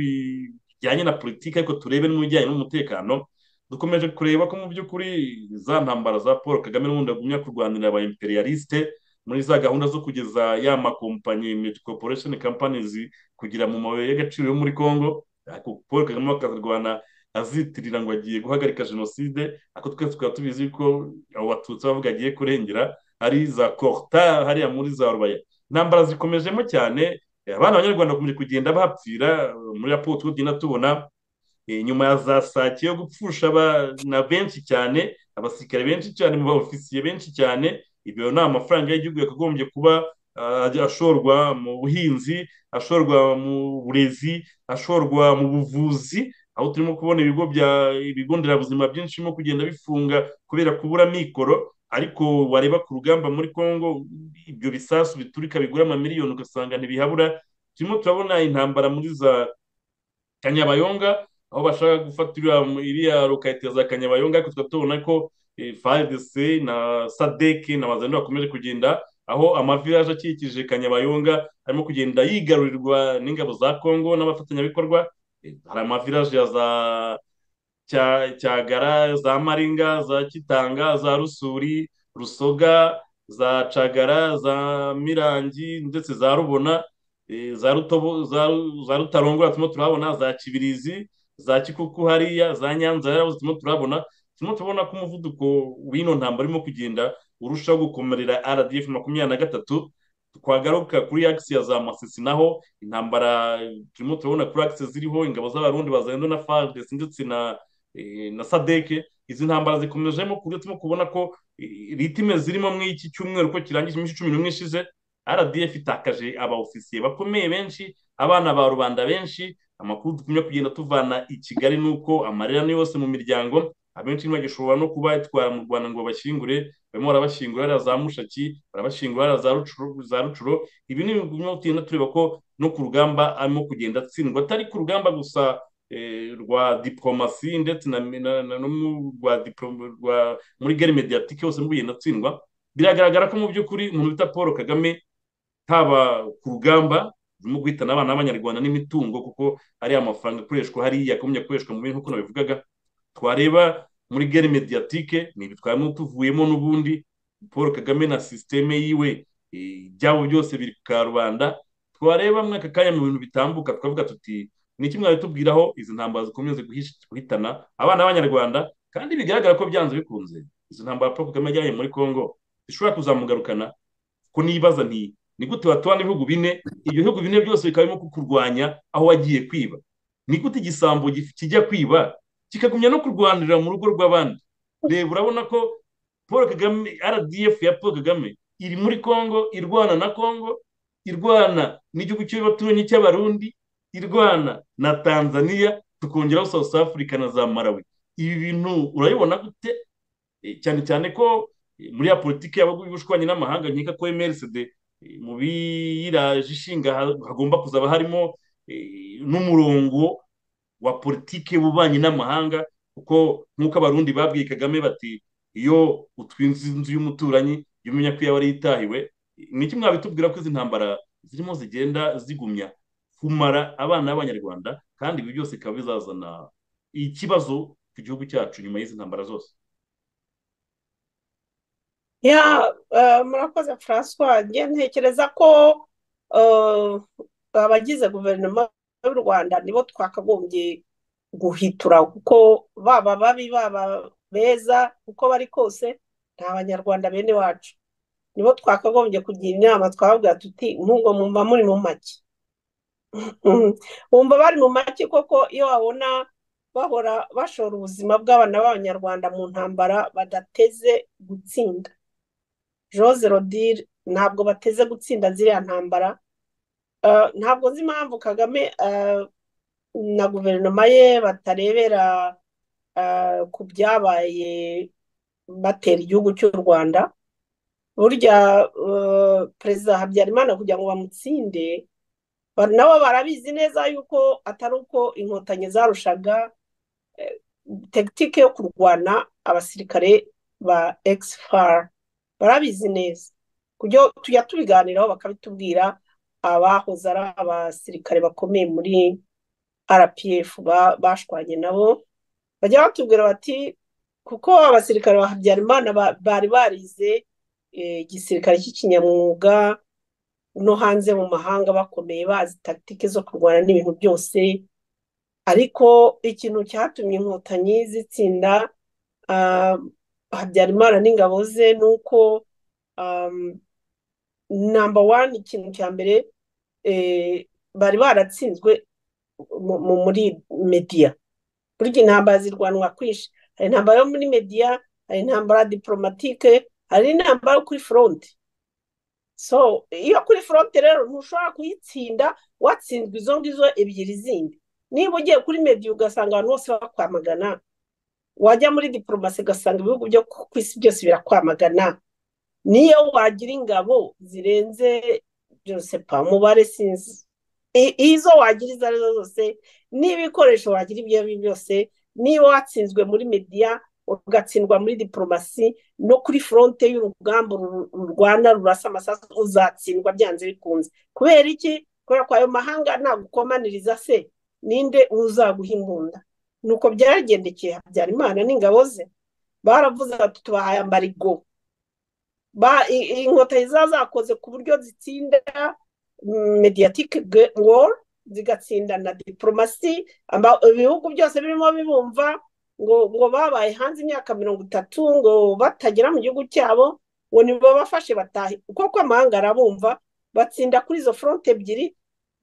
[SPEAKER 3] bijyanye na politiki ariko turebe n'ibijyanye n'umutekano dukomeje kureba ko mu by'ukuri za ntambara za paul kagame n'ubundi agumya kurwanira aba imperialiste muri za gahunda zo kugeza ya makompanyi miti corporation companies kugira mu mabuye y'agaciro yo muri congo paul kagame akazirwana azitirira ngo agiye guhagarika jenoside ariko twese tukaba tubizi ko abo batutsi bavuga agiye kurengera ari za korta hariya muri za rubaya intambara zikomejemo cyane abana b'abanyarwanda bakomeje kugenda bapfira muri raporo tugenda tubona nyuma ya za sake yo gupfusha abana benshi cyane abasirikare benshi cyane mu baofisiye benshi cyane ibyo ni amafaranga y'igihugu yakagombye kuba ashorwa mu buhinzi ashorwa mu burezi ashorwa mu buvuzi aho turimo kubona ibigo bya ibigo nderabuzima byinshi birimo kugenda bifunga kubera kubura mikoro ariko wareba ku rugamba muri congo ibyo bisasu biturika bigura amamiliyoni ugasanga ntibihabura turimo turabona intambara muri za kanyabayonga aho bashaka gufata iriya rukahita za kanyabayonga ariko tukaba tubona ko fdc na sadeke na bazanira bakomeje kugenda aho amavilaje akikije kanyabayonga arimo kugenda yigarurirwa n'ingabo za kongo n'abafatanyabikorwa hari amavilaje ya za cyagara za maringa za kitanga za rusuri rusoga za cagara za mirangi ndetse za rubona za rutarongora turimo turahabona za kibirizi za kikuku hariya za nyanza hariya turimo turabona turimo turabona ko umuvuduko w'ino ntambara urimo kugenda urushaho gukomerera rdf makumyabiri na gatatu twagaruka kuri akisi ya za masisi naho intambara turimo turabona kuri akisi ziriho ingabo z'abarundi bazendo na fardesi ndetse na na sadeke izi ntambara zikomejemo ku buryo turimo kubona ko ritime zirimo muri iki cyumweru ko kirangije iminsi cumi n'umwe ishize rdf itakaje abaofisiye bakomeye benshi abana ba rubanda benshi amakuru dukumye kugenda tuvana i kigali ni uko amarira ni yose mu miryango abenshi ntibagishobora no kuba yatwara mu rwanda ngo bashyingure barimo barabashyingura hariya za mushaki barabashyingura hariya za rucuro ibi ni ibintu tugenda tureba ko no ku rugamba arimo kugenda atsindwa atari ku rugamba gusa rwa diporomasi ndetse na rwa muri gare mediyatike hose kugenda atsindwa biragaragara ko mu by'ukuri umuntu bita paul kagame haba ku rugamba mu guhitana abana b'abanyarwanda n'imitungo kuko ariya mafaranga akoreshwa hariya akomeye akoreshwa mu bintu nk'uko nabivugaga twareba muri gare mediyatike ni ibitwayemo tuvuyemo n'ubundi paul kagame na sisiteme yiwe ibyabo byose biri ku karubanda twareba muri aka kanya mu bintu bitambuka twavuga tuti ni iki mwari tubwiraho izi ntambara zikomeye guhitana abana b'abanyarwanda kandi bigaragara ko byanze bikunze izi ntambara paul kagame ajyanye muri congo zishobora kuzamugarukana ko nibaza ntiyi ni gute watuba n'ibihugu bine ibyo bihugu bine byose bikaba birimo kukurwanya aho wagiye kwiba ni gute igisambo kijya kwiba kikagumya no kurwanirira mu rugo rw'abandi reba urabona ko paul kagame rdf ya paul kagame iri muri congo irwana na congo irwana n'igihugu cy'abaturanyi cy'abarundi irwana na tanzania tukongeraho south africa na za marawi ibi bintu urabibona gute cyane cyane ko muri ya politiki y'abagubushwanya n'amahanga nkeka ko emerisede mu biyiraje ishinga hagomba kuzaba harimo n'umurongo wa politiki w'ububanyi n'amahanga kuko nk'uko abarundi babwiye kagame bati iyo utwinze inzu y'umuturanyi jya umenya ko yaba yitahiwe ni iki mwabitubwira ko izi ntambara zirimo zigenda zigumya kumara abana b'abanyarwanda kandi ibi byose bikaba bizazana ikibazo ku gihugu cyacu nyuma y'izi ntambara zose
[SPEAKER 4] ya murakoze francois njye ntekereza ko abagize guverinoma y'u rwanda nibo twakagombye guhitura kuko baba babi baba beza uko bari kose ni abanyarwanda bene wacu nibo twakagombye kugira inama twababwira tuti ntungo mwumva muri mu make bumva bari mu make koko iyo wabona bahora bashora ubuzima bw'abana b'abanyarwanda mu ntambara badateze gutsinda jose rodire ntabwo bateze gutsinda ziriya ntambara ntabwo nzi impamvu kagame na guverinoma ye batarebera ku byabaye batera igihugu cy'u rwanda burya perezida habyarimana kugira ngo bamutsinde nabo barabizi neza yuko atari uko inkotanyi zarushaga tekinike yo kurwana abasirikare ba egisifari barabizi neza tujya tubiganiraho bakabitubwira abahoze ari abasirikare bakomeye muri rpf bashwanye nabo bajya batubwira bati kuko abasirikare ba habyarimana bari barize igisirikare cy'ikinyamwuga no hanze mu mahanga bakomeye bazi tagitike zo kurwana n'ibintu byose ariko ikintu cyatumye inkotanyi zitsinda habyarimana n'ingabo ze ni uko namba wani ikintu cya mbere bari baratsinzwe muri mediya burya intambara zirwanwa kwinshi hari intambara yo muri mediya hari intambara ya diporomatike hari n'intambara yo kuri foronti so iyo kuri foronti rero ntushobora kuyitsinda watsinzwe izo ngizo ebyiri zindi niba ugiye kuri mediya ugasanga abantu bose bakwamagana wajya muri diporomasi ugasanga ibihugu byo ku isi byose birakwamagana niyo wagira ingabo zirenze pa umubare sinzi izo wagira izo arizo zose n'ibikoresho wagira ibyo ari byo byose niba watsinzwe muri mediya ugatsindwa muri diporomasi no kuri foronte y'urugamba rurwana rurasa amasasu uzatsindwa byanze bikunze kubera iki kubera ko ayo mahanga nagukomaniriza se ninde uzaguha imbunda nuko byaragendekeye habyarimana n'ingabo ze baravuze bati tubahaye amarigo inkotanyi ziba zakoze ku buryo zitsinda mediyatike woru zigatsinda na diporomasi ibihugu byose birimo bibumva ngo ngo babaye hanze imyaka mirongo itatu ngo batagera mu gihugu cyabo ngo nibabafashe batahe kuko amahanga arabumva batsinda kuri izo foronte ebyiri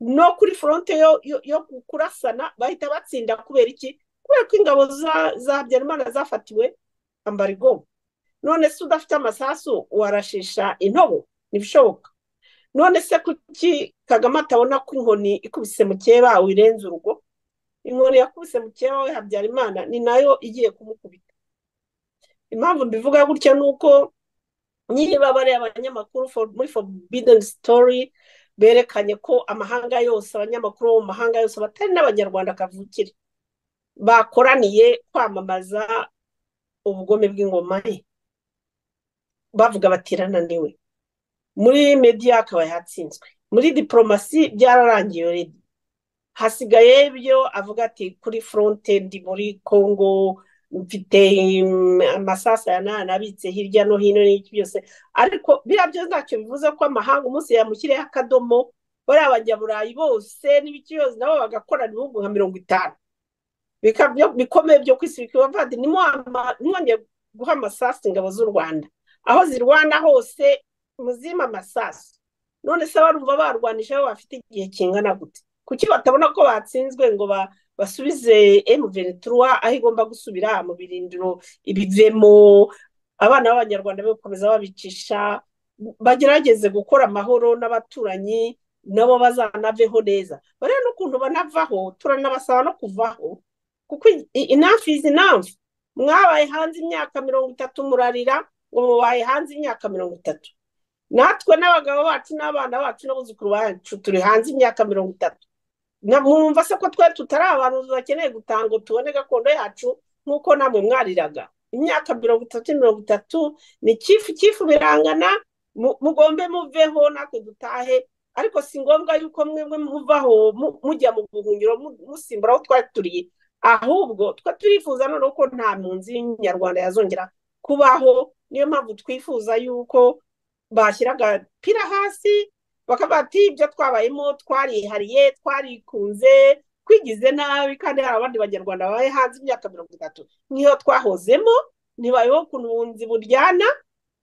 [SPEAKER 4] no kuri foronte yo kurasana bahita batsinda kubera iki kubera ko ingabo za habyarimana zafatiwe ambarigo none se udafite amasasu warashisha intobo ntibishoboka none se kuki kagame atabona ko inkoni ikubise mukeba wirenze urugo inkoni yakubise mukeba we habyarimana ni nayo igiye kumukubita impamvu mbivuga gutya ni uko niba bariya abanyamakuru muri forbidden story berekanye ko amahanga yose abanyamakuru bo mu mahanga yose batari n'abanyarwanda kavukire bakoraniye kwamamaza ubugome bw'ingoma ye bavuga niwe muri mediya akaba yatsinzwe muri diporomasi byararangiye rero hasigaye byo avuga ati kuri foronte ndi muri congo mfite amasasa ya nana abitse hirya no hino n'iki byose ariko biriya byose ntacyo bivuze ko amahanga umunsi yamushyiriyeho akadomo bariya banyaburayi bose n'ibiki byose nabo bagakorana ibihugu nka mirongo itanu bikomeye byo ku isi bikabavadi ntiwongeye guha amasasu ingabo z'u rwanda aho zirwana hose muzima amasasu none se barumva barwanisha aho bafite igihe kingana gute kuki batabona ko batsinzwe ngo ba basubize M23 aho igomba gusubira mu birindiro ibivemo abana b'abanyarwanda bakomeza babicisha bagerageze gukora amahoro n'abaturanyi nabo bazanaveho neza bariya n'ukuntu banavaho turanabasaba no kuvaho kuko inafu izi inafu mwabaye hanze imyaka mirongo itatu murarira ngo mubaye hanze imyaka mirongo itatu natwe n'abagabo bacu n'abana bacu n'abuzukuru bacu turi hanze imyaka mirongo itatu mwumva se ko twari tutari abantu bakeneye gutanga ngo tubone gakondo yacu nk'uko namwe mwariraga imyaka mirongo itatu mirongo itatu ni kifu kifu birangana mugombe muveho natwe dutahe ariko si ngombwa yuko mwemwe muvaho mujya mu buhungiro musimbura aho twari turiye ahubwo twe turifuza noneho ko nta mpunzi y'inyarwanda yazongera kubaho niyo mpamvu twifuza yuko bashyira agapira hasi bakavuga ati ibyo twabayemo twarihariye twarikunze twigize nabi kandi hari abandi banyarwanda babaye hanze imyaka mirongo itatu niyo twahozemo ntibayeho ukuntu ubunzi buryana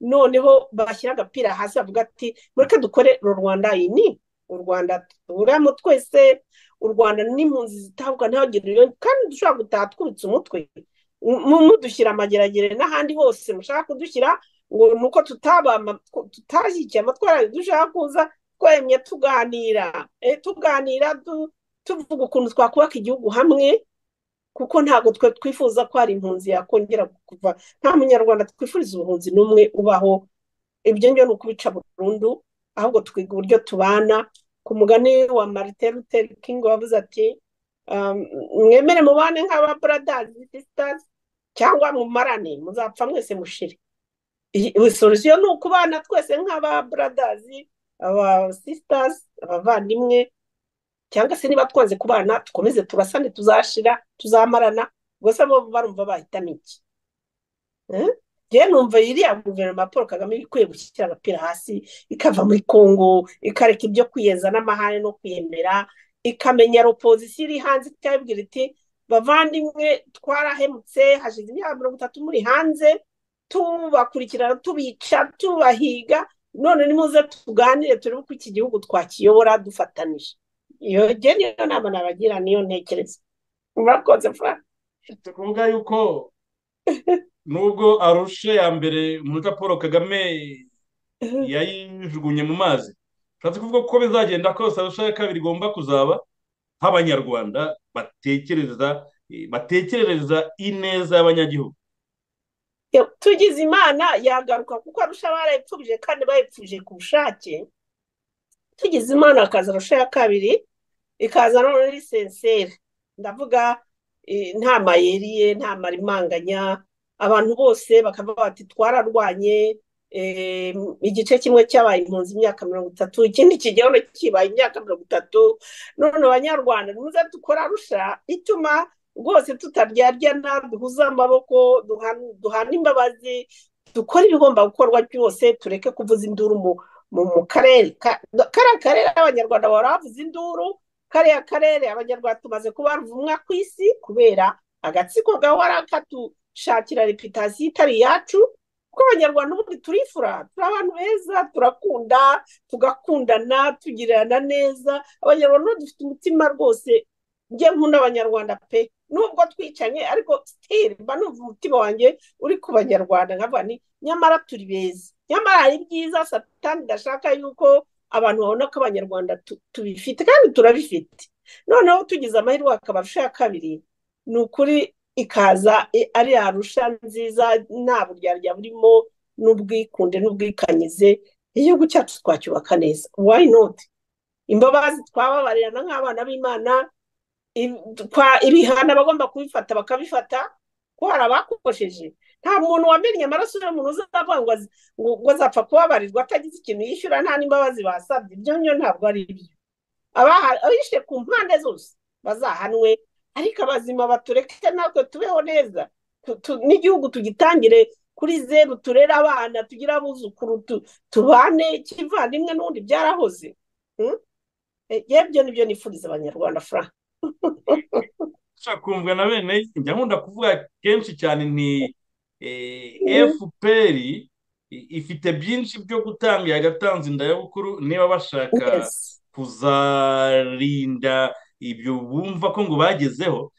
[SPEAKER 4] noneho bashyira agapira hasi bavuga ati mureke dukore uru rwanda iyi ni u rwanda tuburamo twese u rwanda n'impunzi zitabwa ntihagire iyo kandi dushobora gutaha twubitse umutwe mudushyira amageragere n'ahandi hose mushaka kudushyira ngo ni uko tutashyigikiye amatwara dushaka kuza twemye tuganira tuganira tuvuga ukuntu twakubaka igihugu hamwe kuko ntabwo twe twifuza ko hari impunzi yakongera kuva nta munyarwanda twifuriza ubuhunzi n'umwe ubaho ibyo ngibyo ni ukubica burundu ahubwo twiga uburyo tubana ku mugani wa marite ruteri kingi wabuze ati mwemere mubane nk'ababuradazi sisitazi cyangwa mumarane muzapfa mwese mushire solusiyo ni ukubana twese nk'ababuradazi aba sisitazi abavandimwe cyangwa se niba twanze kubana dukomeze turasane tuzashira tuzamarana gusa bo barumva bahitamo iki rero numva iriya guverinoma paul kagame ikwiye gushyira agapira hasi ikava muri congo ikareka ibyo kwiyeza n'amahane no kwiyemera ikamenya opozisiyo iri hanze ikabibwira iti bavandimwe twarahemutse hashize imyaka mirongo itatu muri hanze tubakurikirana tubica tubahiga none nimuze tuganire turebe uko iki gihugu twakiyobora dufatanije iyo niyo nama nabagira niyo ntekereza murakoze furani
[SPEAKER 3] mfite kuvuga yuko nubwo arushe ya mbere umunota paul kagame yayijugunye mu mazi ushatse kuvuga ko bizagenda kose arusha ya kabiri igomba kuzaba nk'abanyarwanda batekereza batekerereza ineza y'abanyagihugu
[SPEAKER 4] tugize imana yagaruka kuko arusha barayipfubije kandi bayipfuje ku bushake tugize imana hakaza arusha ya kabiri ikaza none ari senseri ndavuga nta mayeri ye nta marimanganya abantu bose bakavuga bati twararwanye igice kimwe cyabaye impunzi imyaka mirongo itatu ikindi kigeho kibaye imyaka mirongo itatu none abanyarwanda nimuze dukora arusha ituma rwose tutaryana duhuze amaboko duhana imbabazi dukora ibigomba gukorwa byose tureke kuvuza induru mu karere kariya karere abanyarwanda bahora bavuza induru kariya karere abanyarwanda tumaze kuba ruvumwa ku isi kubera agatsiko gahora katushakira reputasiyo itari iyacu kuko abanyarwanda ubundi turifura turi abantu beza turakunda tugakundana tugirana neza abanyarwanda dufite umutima rwose njye nkunda abanyarwanda pe nubwo twicanye ariko sitiri mba numva umutima wanjye uri ku banyarwanda nkavuga ni nyamara turi beza nyamara hari ibyiza satani idashaka yuko abantu babona ko abanyarwanda tubifite kandi turabifite noneho tugize amahirwe hakaba arusha ya kabiri ni ukuri ikaza ari arusha nziza nta buryarya burimo n'ubwikunde n'ubwikanyize igihugu cyacu twacyubaka neza wayinoti imbabazi twababarirana nk'abana b'imana ibihano abagomba kubifata bakabifata ko hari abakukosheje nta muntu wamenye amaraso y'umuntu uzavuga ngo azapfa kubabarirwa atagize ikintu yishyura nta n'imbabazi basabye ibyo byo ntabwo ari ibyo abishe ku mpande zose bazahanwe ariko abazima batureke natwe tubeho neza n'igihugu tugitangire kuri zeru turere abana tugire abuzukuru tubane kivandimwe n'ubundi byarahoze yebyo nibyo nifuriza abanyarwanda fura
[SPEAKER 3] kumvwa na bene njya nkunda kuvuga kenshi cyane nti fpr ifite byinshi byo gutanga yagatanze indayabukuru niba bashaka kuzarinda ibyo bumva ko ngo bagezeho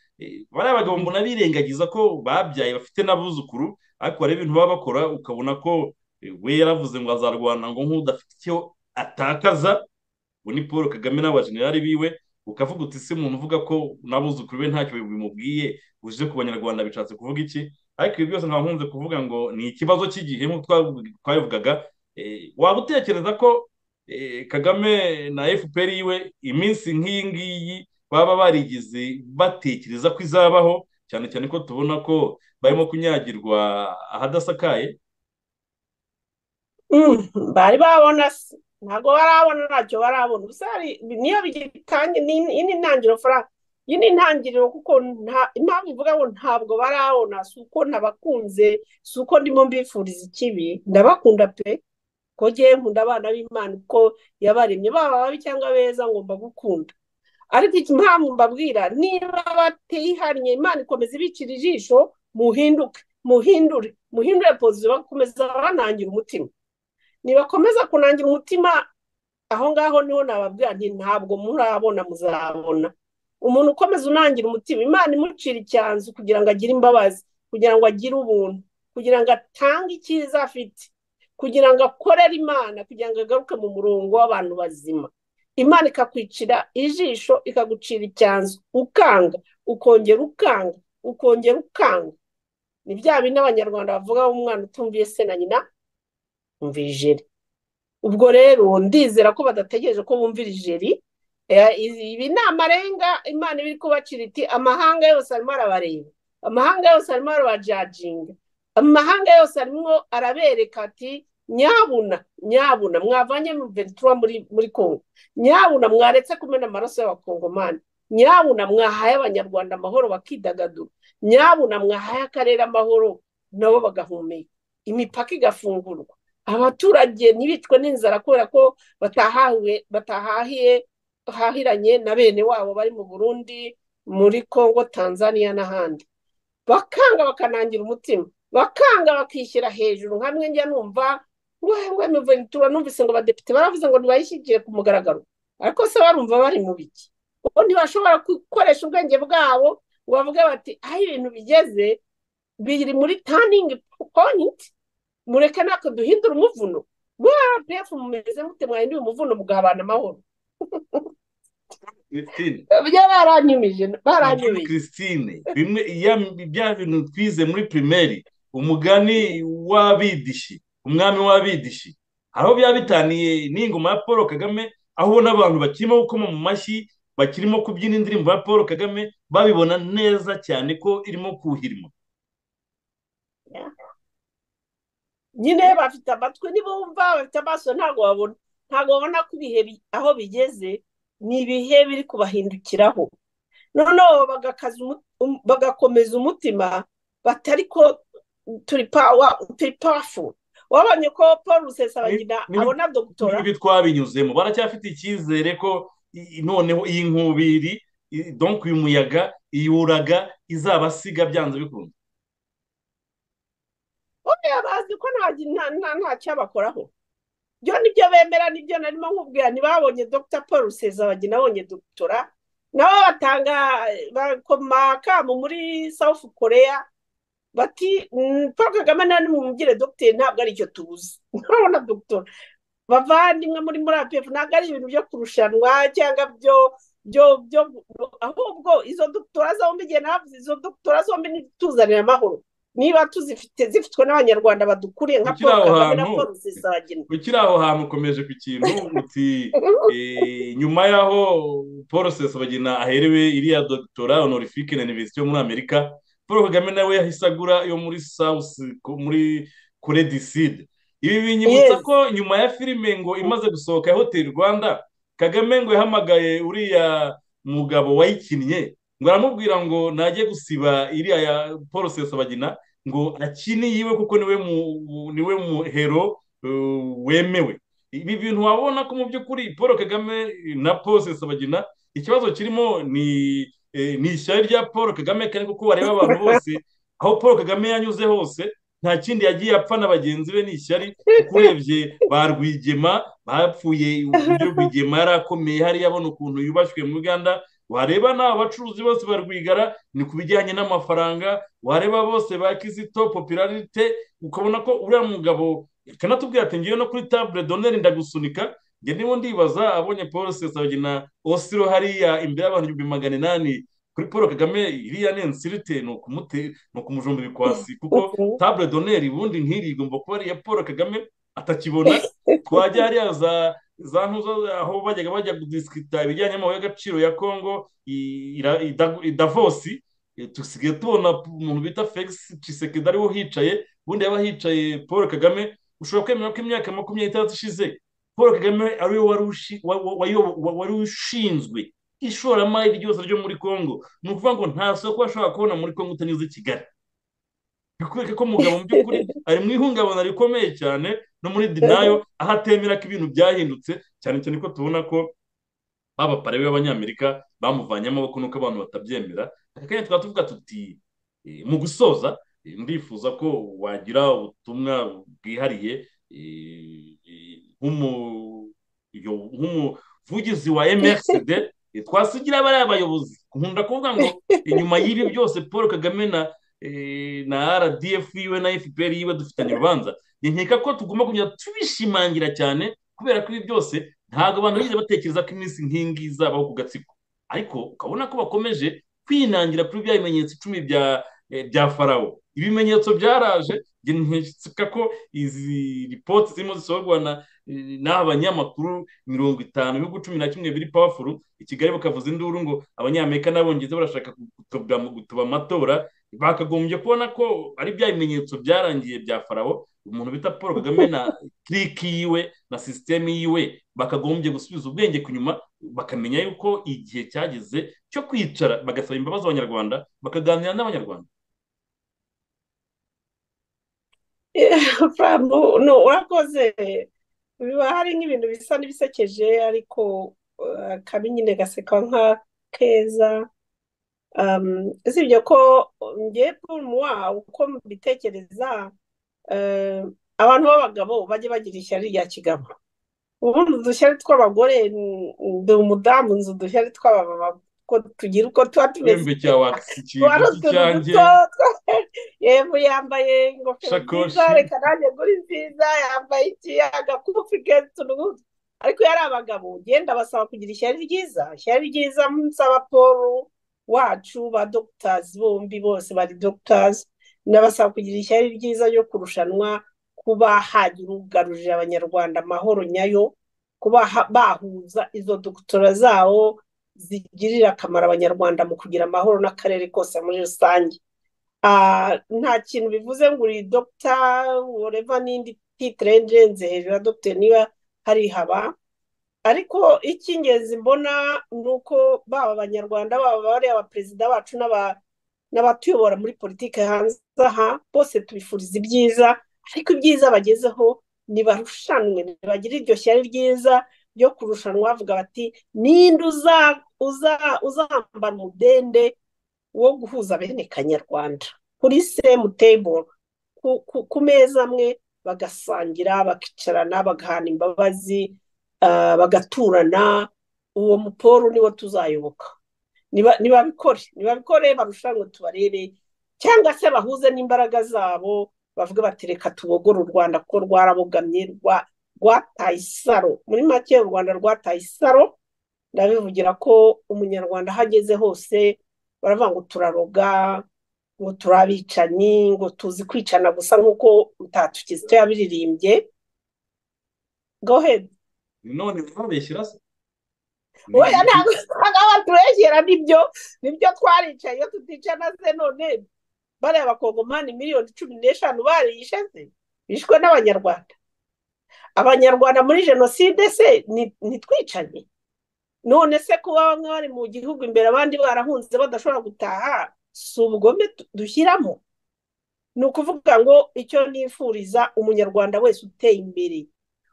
[SPEAKER 3] bariya bagabo mbona birengagiza ko babyaye bafite n'abuzukuru ariko hari ibintu baba bakora ukabona ko we yaravuze ngo azarwana ngo nk'udafite icyo atakaza ubu ni paul kagame n'abajenerali biwe ukavuga uti se umuntu uvuga ko n'abuzukuru be ntacyo bimubwiye uje ku banyarwanda bishatse kuvuga iki ariko ibi byose nkaba nkunze kuvuga ngo ni ikibazo cy'igihe nk'uko twabivugaga waba utekereza ko kagame na fpr yiwe iminsi nk'iyi ngiyi baba barigize batekereza ko izabaho cyane cyane ko tubona ko barimo kunyagirwa ahadasakaye
[SPEAKER 4] bari babona ntabwo barabona ntacyo barabona gusa niyo bigitangiye iyi ni intangiriro faranga iyi ni intangiriro kuko impamvu ivuga ngo ntabwo barabona si uko nabakunze si uko ndimo mbifuriza ikibi ndabakunda pe ko ngewe nkunda abana b'imana uko yabaremye baba babi cyangwa beza ngomba gukunda ariko impamvu mbabwira niba batihariye imana ikomeza ibikira ijisho muhinduke muhindure muhindure pozisiyo bakomeza banangira umutima nibakomeza kunangira umutima aho ngaho niho nababwira nti ntabwo murabona muzabona umuntu ukomeza unangira umutima imana imucira icyanzu kugira ngo agire imbabazi kugira ngo agire ubuntu kugira ngo atange icyiza afite kugira ngo akorere imana kugira ngo agaruke mu murongo w'abantu bazima imana ikakwicira ijisho ikagucira icyanzu ukanga ukongera ukanga ukongera ukanga ni bya bindi abanyarwanda bavuga umwana utumviye se na nyina bumvira ijeri ubwo rero ndizera ko badategereje ko bumvira ijeri ibi ni amarenga imana iba iri kubacira iti amahanga yose arimo arabareba amahanga yose arimo arabajajinga amahanga yose arimo arabereka ati nyabuna nyabuna mwavanye ventura muri congo nyabuna mwaretse kumena amaraso y'abakongomani nyabuna mwahaye abanyarwanda amahoro bakidagadura nyabuna mwahaye akarere amahoro nabo bagahumeka imipaka igafungurwa abaturage ntibicwe n'inzara kubera ko batahahiwe batahahiye hahiranye na bene wabo bari mu burundi muri congo tanzania n'ahandi bakanga bakanangira umutima bakanga bakishyira hejuru hamwe njya numva muventura numvise ngo abadepite baravuze ngo ntibayishyigire ku mugaragaro ariko se barumva bari mu biki ubu ntibashobora gukoresha ubwenge bwabo ngo bavuge bati aho ibintu bigeze biri muri taningi poyinti mureke natwe duhindure umuvuno mwaba pefu mumeze mute mwahinduye umuvuno mugahabana amahoro baranyumije baranyumije
[SPEAKER 3] christine bimwe bya bintu twize muri pirimeri umugani w'abidishi umwami w'abidishi aho byaba bitaniye n'ingoma ya paul kagame aho ubona abantu bakirimo gukoma mu mashyi bakirimo kubyina indirimbo ya paul kagame babibona neza cyane ko irimo kuhirima
[SPEAKER 4] nyine bafite amatwi ntibumva bafite amaso ntabwo babona ntabwo babona ko ibihe aho bigeze ni ibihe biri kubahindukiraho noneho bagakomeza umutima batari ko turi pawafu wabonye ko paul rusesabagina abona dogitora
[SPEAKER 3] ibi twabinyuzemo baracyafite icyizere ko noneho iyi nkubiri donk uyu muyaga iyi uraga izabasiga byanze bikunze
[SPEAKER 4] oya bazi ko ntacyabakoraho byo nibyo bemera nibyo narimo nkubwira ntibabonye dr paul rusezabagina abonye dogitora nabo batanga bakoma akamu muri south korea bati paul kagame nari mumugire dogiteri ntabwo ari icyo tubuze nturabona dogitora bavandimwe muri muri apf ntabwo ari ibintu byo kurushanwa cyangwa byo byo byo ahubwo izo dogitora zombi igihe navuze izo dogitora zombi ntituzanire amahoro niba tuzifite zifitwe n'abanyarwanda badukuriye nka
[SPEAKER 3] Ukiri aho
[SPEAKER 4] paul kagame na
[SPEAKER 3] hantu-
[SPEAKER 4] paul zizagina
[SPEAKER 3] ukiri aho hantu ukomeje ku kintu uti eh, nyuma y'aho paul sesabagina aherewe iriya dogitora honorifique na universite yo muri amerika paul kagame nawe yahise agura yo muri south ko- muri kure du sud ibi binyibutsa
[SPEAKER 4] Yes.
[SPEAKER 3] ko nyuma ya filime ngo imaze gusohoka ya hoteli rwanda kagame ngo yahamagaye uriya mugabo wayikinnye ngo aramubwira ngo najye gusiba iriya ya paul sesabagina ngo akine yiwe kuko niwe mu- niwe muhero eh, wemewe ibi bintu wabona ko mu by'ukuri paul kagame na paul sesabagina ikibazo kirimo ni eh, ni ishyari rya paul kagame kandi kuko wareba abantu bose aho paul kagame yanyuze hose nta kindi yagiye apfa na bagenzi be ni ishyari kuko urebye ba rwigema bapfuye uburyo rwigema yari akomeye hariya abona ukuntu yubashywe mu uganda wareba n'aba bacuruzi bose ba rwigara ni ku bijyanye n'amafaranga wareba bose ba kizito popularite ukabona ko uriya mugabo kanatubwira ati ngiye no kuri tabure doneri ndagusunika njye niba ndibaza abonye paul sesabagina osiro hariya imbere y'abantu ibihumbi magana inani kuri paul kagame iriya ni insirite ni ukumute- ni ukumujomba ibikwasi kuko tabure doneri ubundi nk'iri igomba kuba ari iya paul kagame atakibona twajya hariya za za ntuzo aho bajyaga bajya kudisikita ibijyanye n'amabuye y'agaciro ya kongo i- ira- i Dav- i davosi Eh, dusigaye tubona umuntu bita felix cisekedi ariwe uhicaye ubundi yaba hicaye paul kagame ushobora kwemera ko imyaka makumyabiri itandatu ishize paul kagame ariwe wari ushi- wa- wa- wayo- wa- wari ushinzwe ishoramari ryose ryo muri congo ni ukuvuga ngo nta soko washobora kubona muri congo utanyuze i kigali bikwereka ko mugabo mu by'ukuri ari mu ihungabana rikomeye cyane no muri dinayo aho atemera ko ibintu byahindutse cyane cyane ko tubona ko baba pare b'abanyamerika bamuvanye amaboko nuko abantu batabyemera aka kanya twaba tuvuga tuti eh, mu gusoza eh, ndifuza ko wagira ubutumwa bwihariye eh, eh, nk'umu- yo- nk'umuvugizi wa mrcd eh, twasigira bariya bayobozi nkunda kuvuga ngo inyuma y'ibi byose paul kagame na eh, na rdf yiwe na fpr yiwe dufitanye urubanza nkeka ko tugomba kujya tubishimangira cyane kubera ko ibi byose ntabwo abantu bigeze batekereza ko iminsi nk'ingi izabaho ku gatsiko ariko ukabona ko bakomeje kwinangira kuri bya bimenyetso icumi bya eh, bya farawo ibimenyetso byaraje njye nkeka ko izi ripoti zirimo zisohorwa na eh, n'aba banyamakuru mirongo itanu ibihugu cumi na kimwe biri pawafuru i kigali bakavuza induru ngo abanyamerika n'abongereza barashaka gutuba gutuba amatora bakagombye kubona ko ari bya bimenyetso byarangiye bya farawo umuntu bita paul kagame na kiriki yiwe na sisiteme yiwe bakagombye gusubiza ubwenge ku nyuma bakamenya yuko igihe cyageze cyo kwicara bagasaba imbabazi abanyarwanda bakaganira n'abanyarwanda
[SPEAKER 4] Furamu, no, urakoze biba hari nk'ibintu bisa n'ibisekeje ariko eh, kabi nyine gaseka nka keza Um, usibye ko njye Paul Muwa uko mbitekereza eh, abantu b'abagabo bajye bagira ishyari rya kigabo ubundi udushyari tw'abagore n- ndi umudamu nzi udushyari tw'abamama ko tugira uko tuba tumeze
[SPEAKER 3] wembe cya
[SPEAKER 4] tuba ari
[SPEAKER 3] wakisikiza
[SPEAKER 4] utuntu
[SPEAKER 3] cy'icyange
[SPEAKER 4] duto twa- yewe yambaye ingofero
[SPEAKER 3] Shakoshi.
[SPEAKER 4] nziza reka nanjye ngure nziza yambaye iki agakufi keza utuntu nk'utu ariko yari abagabo genda basaba kugira ishyari ryiza ishyari ryiza nsaba paul wacu ba dogitazi bombi bose bari dogitazi nabasaba kugira ishyari ryiza ryo kurushanwa kuba hagira ugarurira abanyarwanda amahoro nyayo kuba ha- bahuza izo dogitora zabo zigirira akamaro abanyarwanda mu kugira amahoro n'akarere kose muri rusange Ah, nta kintu bivuze ngo uri dogita woreva n'indi titire ngenzi hejuru ya dogita niba hari haba ariko icy'ingenzi mbona ni uko baba abanyarwanda baba bariya abaperezida bacu n'aba- n'abatuyobora muri politiki hanze aha bose tubifuriza ibyiza ariko ibyiza bagezeho nibarushanwe nibagire iryo shyari ryiza ryo kurushanwa bavuga bati ninde uza- uza- uzambara umudende wo guhuza bene kanyarwanda kuri semu table ku- ku- ku meza amwe bagasangira bakicarana bagahana imbabazi ah, bagaturana uwo muporo niwo tuzayoboka Niba- nibabikore nibabikore barushanwe tubarebe cyangwa se bahuze n'imbaraga zabo bavuga bati reka tubogore u rwanda kuko rwarabogamye rwa- rwataye isaro muri make u rwanda rwataye isaro ndabivugira ko umunyarwanda aho ageze hose baravuga ngo turaroga ngo turi abicanyi ngo tuzi kwicana gusa nk'uko mutatu kizito yabiririmbye gohedi
[SPEAKER 3] none babeshyira se
[SPEAKER 4] oya ntabwo usanga baturengera nibyo nibyo twaricaye iyo tuticana se none bariya bakongomani miliyoni cumi n'eshanu barishe se bishwe n'abanyarwanda abanyarwanda muri jenoside se ntitwicanye none se kuba bamwe bari mu gihugu imbere abandi barahunze badashobora gutaha si ubugome dushyiramo ni ukuvuga ngo icyo nifuriza umunyarwanda wese uteye imbere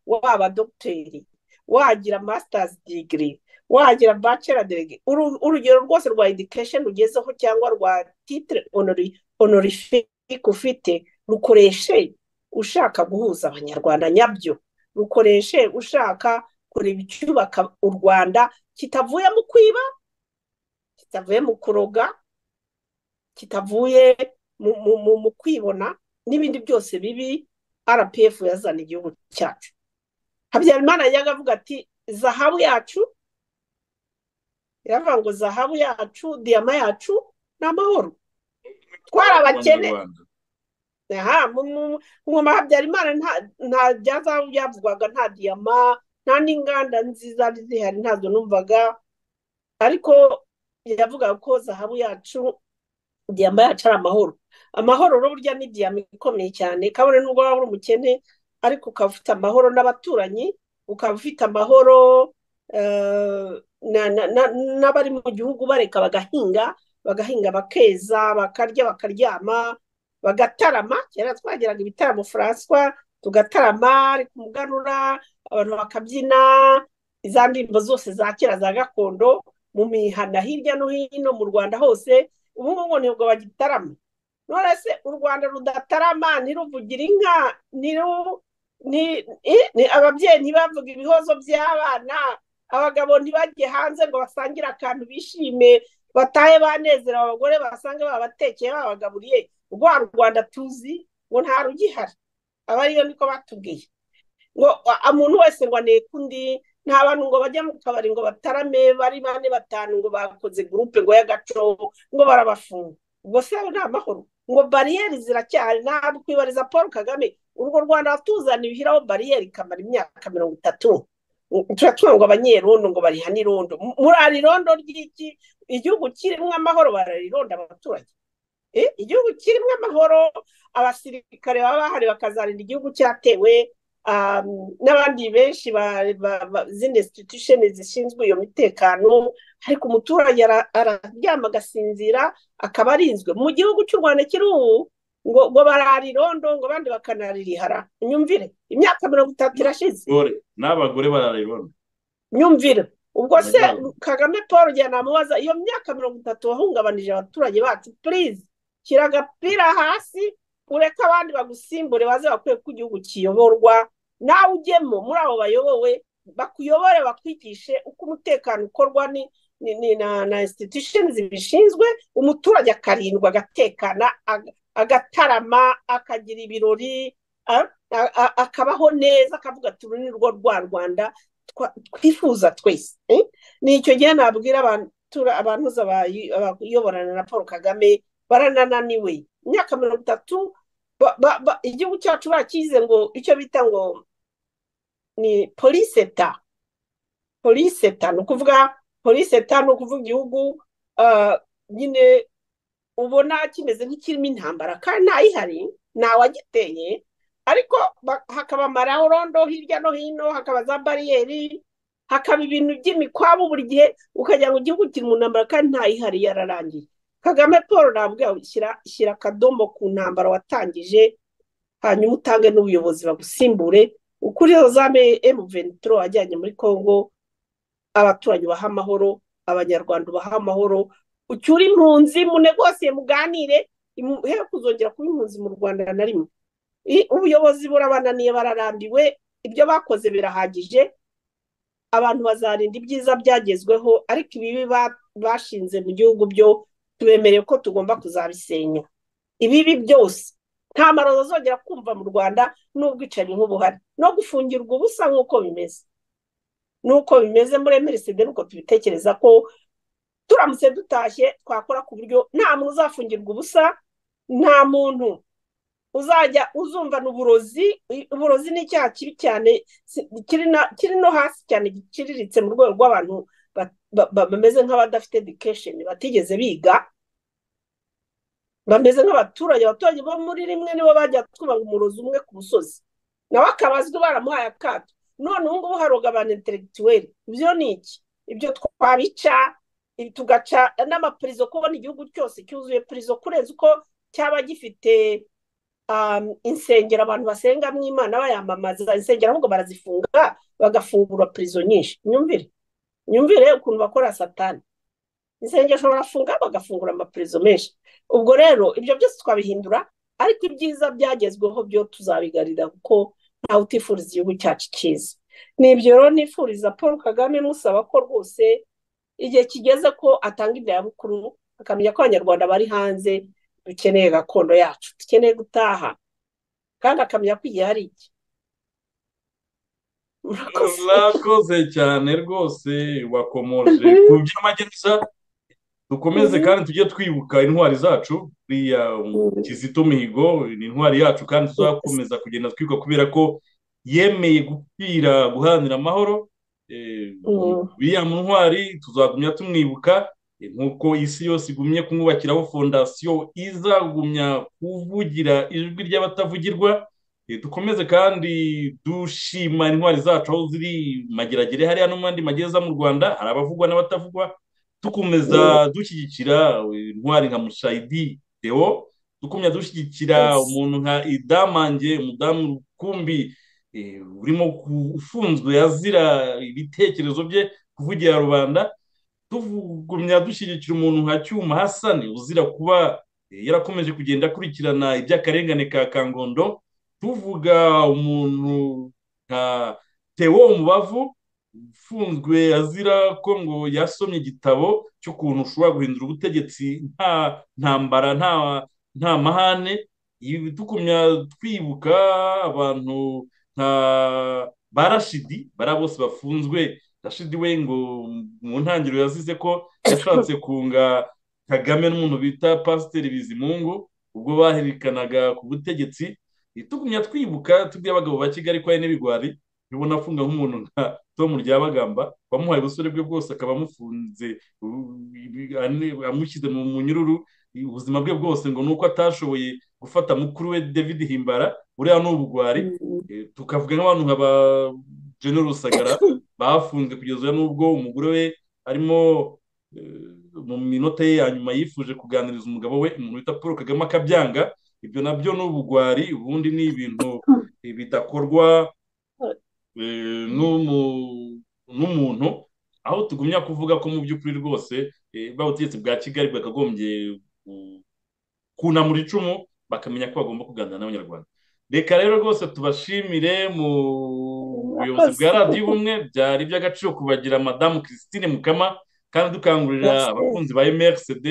[SPEAKER 4] waba dogiteri wagira masitazi digiri wagira bacela derege urugero rwose rwa edikesheni rugezeho cyangwa rwa titire onorifike ufite rukoreshe ushaka guhuza abanyarwanda nyabyo rukoreshe ushaka kureba icyubaka u rwanda kitavuye mu kwiba kitavuye mu kuroga kitavuye mu kwibona n'ibindi byose bibi rpf yazana igihugu cyacu habyarimana yajyaga avuga ati zahabu yacu yaravuga ngo zahabu yacu diyama yacu ni amahoro twari abakene ngoma habyarimana nta bya zahabu byavugwaga nta diyama nta n'inganda nziza zihari ntabwo numvaga ariko yavuga ko zahabu yacu diyama yacu ari amahoro amahoro burya ni diyama ikomeye cyane kabone nubwo waba uri umukene ariko ukaba ufite amahoro n'abaturanyi ukaba ufite amahoro n'abari mu gihugu bareka bagahinga bagahinga bakeza bakarya bakaryama bagatarama kera twagiraga ibitaramo furanswa tugatarama ariko umuganura abantu bakabyina iza ndirimbo zose za kera za gakondo mu mihanda hirya no hino mu rwanda hose ubu ngubu nibwo bagitarama none se u rwanda rudatarama ntiruvugira inka ababyeyi ntibavuge ibihozo by'abana abagabo ntibajye hanze ngo basangire akantu bishime batahe banezerewe abagore basange babatekeye babagaburiye rwa rwanda tuzi ngo nta rugihari aba ariyo niko batubwiye ngo umuntu wese ngo aneke undi nta bantu ngo bajya mu kabari ngo batarame bari bane batanu ngo bakoze gurupe ngo y'agacobo ngo barabafunga ubwo se ni amahoro ngo bariyeri ziracyari ntabwo kwibariza paul kagame urwo rwanda tuzana ibihiraho bariyeri ikamara imyaka mirongo itatu tuba ngo abanyerondo ngo barihane irondo murara irondo ry'iki igihugu kirimo amahoro bararironda abaturage igihugu kirimo amahoro abasirikare baba bahari bakazarinda igihugu cyatewe n'abandi benshi z'indesititusheni zishinzwe iyo mitekano ariko umuturage araryama agasinzira akaba arinzwe mu gihugu cy'u rwanda kiri ubu ngo barara irondo ngo abandi bakanarihara nyumvire imyaka mirongo itatu irashize
[SPEAKER 3] n'abagore barara irondo
[SPEAKER 4] nyumvire ubwo se kagame paul njyana namubaza iyo myaka mirongo itatu wahungabanije abaturage bacu purize shyira agapira hasi ureke abandi bagusimbure baze bakwiye ko igihugu kiyoborwa nawe ujyemo muri abo bayobowe bakuyobore bakwigishe uko umutekano ukorwa na institution zibishinzwe umuturage akarindwa agatekana agatarama akagira ibirori akabaho neza akavuga ati uru ni rwo rwa rwanda twifuza twese ni icyo gihe nabwira abantu bayoborana na paul kagame baranananiwe imyaka mirongo itatu igihugu cyacu bakize ngo icyo bita ngo ni poliseta poliseta ni ukuvuga poliseta ni ukuvuga igihugu nyine ubona kimeze nk'ikirimo intambara kandi ntayihari ntawagiteye ariko hakaba amarorondo hirya no hino hakaba za bariyeri hakaba ibintu by'imikwabu buri gihe ukagira ngo igihugu kiri mu ntambara kandi ntayihari yararangiye kagame paul ntabwo shyira akadomo ku ntambaro watangije hanyuma utange n'ubuyobozi bagusimbure ukuri zame emuventuro wajyanye muri congo abaturanyi ubaha amahoro abanyarwanda ubaha amahoro ucyure impunzi munegosiye muganire he kuzongera kuba impunzi mu rwanda na rimwe ubuyobozi burabananiye bararambiwe ibyo bakoze birahagije abantu bazarinda ibyiza byagezweho ariko ibibi bashinze mu gihugu byo tubemereye ko tugomba kuzabisenya ibibi byose nta maroza azongera kumva mu rwanda n'ubwicanyi nk'ubuhari no gufungirwa ubusa nk'uko bimeze n'uko bimeze muri emeriside nuko tubitekereza ko turamutse dutashye twakora ku buryo nta muntu uzafungirwa ubusa nta muntu uzajya uzumvana uburozi uburozi ni icyaha kibi cyane si- kiri na- kiri no hasi cyane giciriritse mu rwego rw'abantu ba- ba- ba- bameze nk'abadafite education batigeze biga bameze nk'abaturage abaturage bo muri rimwe nibo bajya twubaka umurozi umwe ku musozi nawe akaba azwi baramuhaye akato none ubu ngubu haroga abantu interegituweri ibyo ni iki ibyo twabica ibi tugaca n'amapurizo kubona igihugu cyose cyuzuye purizo kurenza uko cyaba gifite um, insengero abantu basengamo imana bayamamaza insengero ahubwo barazifunga bagafungura purizo nyinshi myumvire myumvire ukuntu bakora satani insengero barafunga bagafungura amapurizo menshi ubwo rero ibyo byose twabihindura ariko ibyiza byagezweho byo tuzabigarira kuko ntawe utifuriza igihugu cyacu cyiza ni ibyo rero nifuriza paul kagame musaba ko rwose igihe kigeze ko atanga indayabukuru akamenya ko abanyarwanda bari hanze dukeneye gakondo yacu dukeneye gutaha kandi akamenya ko igihe hari iki murakoze
[SPEAKER 3] murakoze cyane rwose wakomoje ku by'amagereza dukomeze
[SPEAKER 4] Mhm.
[SPEAKER 3] kandi tujye twibuka intwari zacu buriya
[SPEAKER 4] Mhm.
[SPEAKER 3] kizito mihigo ni intwari yacu kandi tuzakomeza kugenda twibuka kubera ko yemeye gupfira guharanira amahoro Eh,
[SPEAKER 4] Mhm.
[SPEAKER 3] buriya mu ntwari tuzagumya tumwibuka eh, nk'uko isi yose igumye kumwubakiraho fondasiyo izagumya kuvugira ijwi ry'abatavugirwa Eh, dukomeze kandi dushima intwari zacu aho ziri mageragere hariya no mu yandi magereza mu rwanda hari abavugwa n'abatavugwa dukomeza dushyigikira eh, intwari nka mushayidi deo dukomeza dushyigikira
[SPEAKER 4] Yes.
[SPEAKER 3] umuntu nka idamange umudamu rukumbi eh, urimo ku- ufunzwe azira ibitekerezo bye kuvugira rubanda tugumya dushyigikira umuntu nka cyuma hasani uzira kuba eh, yarakomeje kugenda akurikirana iby'akarengane ka kangondo tuvuga umuntu nka Theo Umubavu ufunzwe azira ko ngo yasomye igitabo cy'ukuntu ushobora guhindura ubutegetsi nta ntambara nta nta mahane ibi dukumya twibuka abantu nka ba Rashidi bariya bose bafunzwe Rashidi we ngo mu ntangiriro yazize ko yashatse kunga Kagame n'umuntu bita Pasiteri Bizimungu ubwo baherekanaga ku butegetsi tugumya twibuka tubwire abagabo ba Kigali ko ari n'ibigwari ubona afunga nk'umuntu nka Tom Ryabagamba wamuhaye ubusore bwe bwose akaba amufunze u- ibi- ane- amushyize mu munyururu ubuzima bwe bwose ngo ni uko atashoboye gufata mukuru we David Himbara uriya ni ubugwari Eh, tukavuga nk'abantu nka ba Gen Rusagara bafunzwe kugeza n'ubwo umugore we arimo eh, mu minota ye ya nyuma yifuje kuganiriza umugabo we umuntu wita Paul Kagame akabyanga ibyo nabyo ni ubugwari ubundi ni ibintu eh, bidakorwa eh, n'umu- n'umuntu aho tugumya kuvuga ko mu by'ukuri rwose eh, ba butegetsi bwa Kigali bwakagombye ku- kunamura icumu bakamenya ko bagomba kuganira n'abanyarwanda reka rero rwose tubashimire mu buyobozi bwa
[SPEAKER 4] Murakoze.
[SPEAKER 3] radiyo ubumwe byari iby'agaciro kubagira madamu christine mukama kandi dukangurira
[SPEAKER 4] Merci.
[SPEAKER 3] abakunzi ba mrcd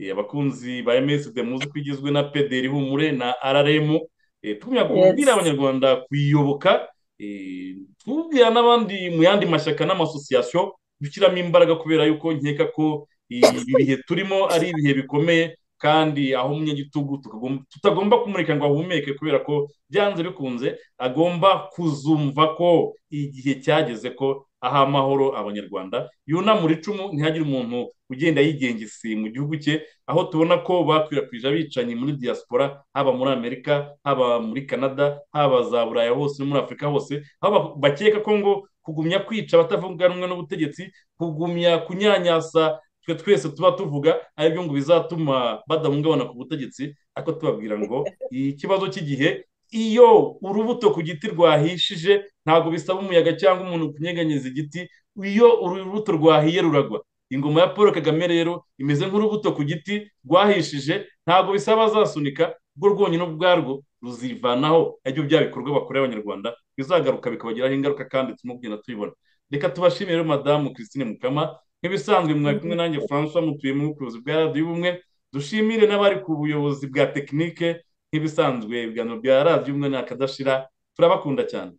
[SPEAKER 3] eh, abakunzi ba mrcd muzi ko igizwe na pederi humure na rrm eh, tugumya kubwira
[SPEAKER 4] Yes.
[SPEAKER 3] abanyarwanda kuyiyoboka eh, tubwira n'abandi mu yandi mashyaka n'amasosiyasiyo gushyiramo imbaraga kubera yuko nkeka ko ibi bihe turimo ari ibihe bikomeye kandi aho umunyagitugu tukagom- tutagomba kumureka ngo ahumeke kubera ko byanze bikunze agomba kuzumva ko igihe cyageze ko aha amahoro abanyarwanda yunamura icumu ntihagire umuntu ugenda yigengesi mu gihugu cye aho tubona ko bakwirakwije abicanyi muri diaspora haba muri amerika haba muri canada haba za buraya hose no muri afurika hose aho ba- bakeka ko ngo kugumya kwica abatavuga rumwe n'ubutegetsi kugumya kunyanyasa twe twese tuba tuvuga aribyo ngo bizatuma badahungabana ku butegetsi ariko tubabwira ngo ikibazo cy'igihe iyo urubuto ku giti rwahishije ntabwo bisaba umuyaga cyangwa umuntu kunyeganyeza igiti iyo urubuto rwahiye ruragwa ingoma ya paul kagame rero imeze nk'urubuto ku giti rwahishije ntabwo bisaba azasunika rwo rwonyine ubwarwo ruzivanaho aribyo bya bikorwa bakorera abanyarwanda bizagaruka bikabagiraho ingaruka kandi turimo kugenda tubibona reka tubashimire rero madamu christine mukama nk'ibisanzwe mwari kumwe nanjye francois mutuye mu bucuruzi bwa radiyo ubumwe dushimire n'abari ku buyobozi bwa tekinike nk'ibisanzwe ibiganiro bya radiyo ubumwe ni akadashira turabakunda cyane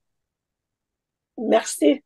[SPEAKER 4] Merci.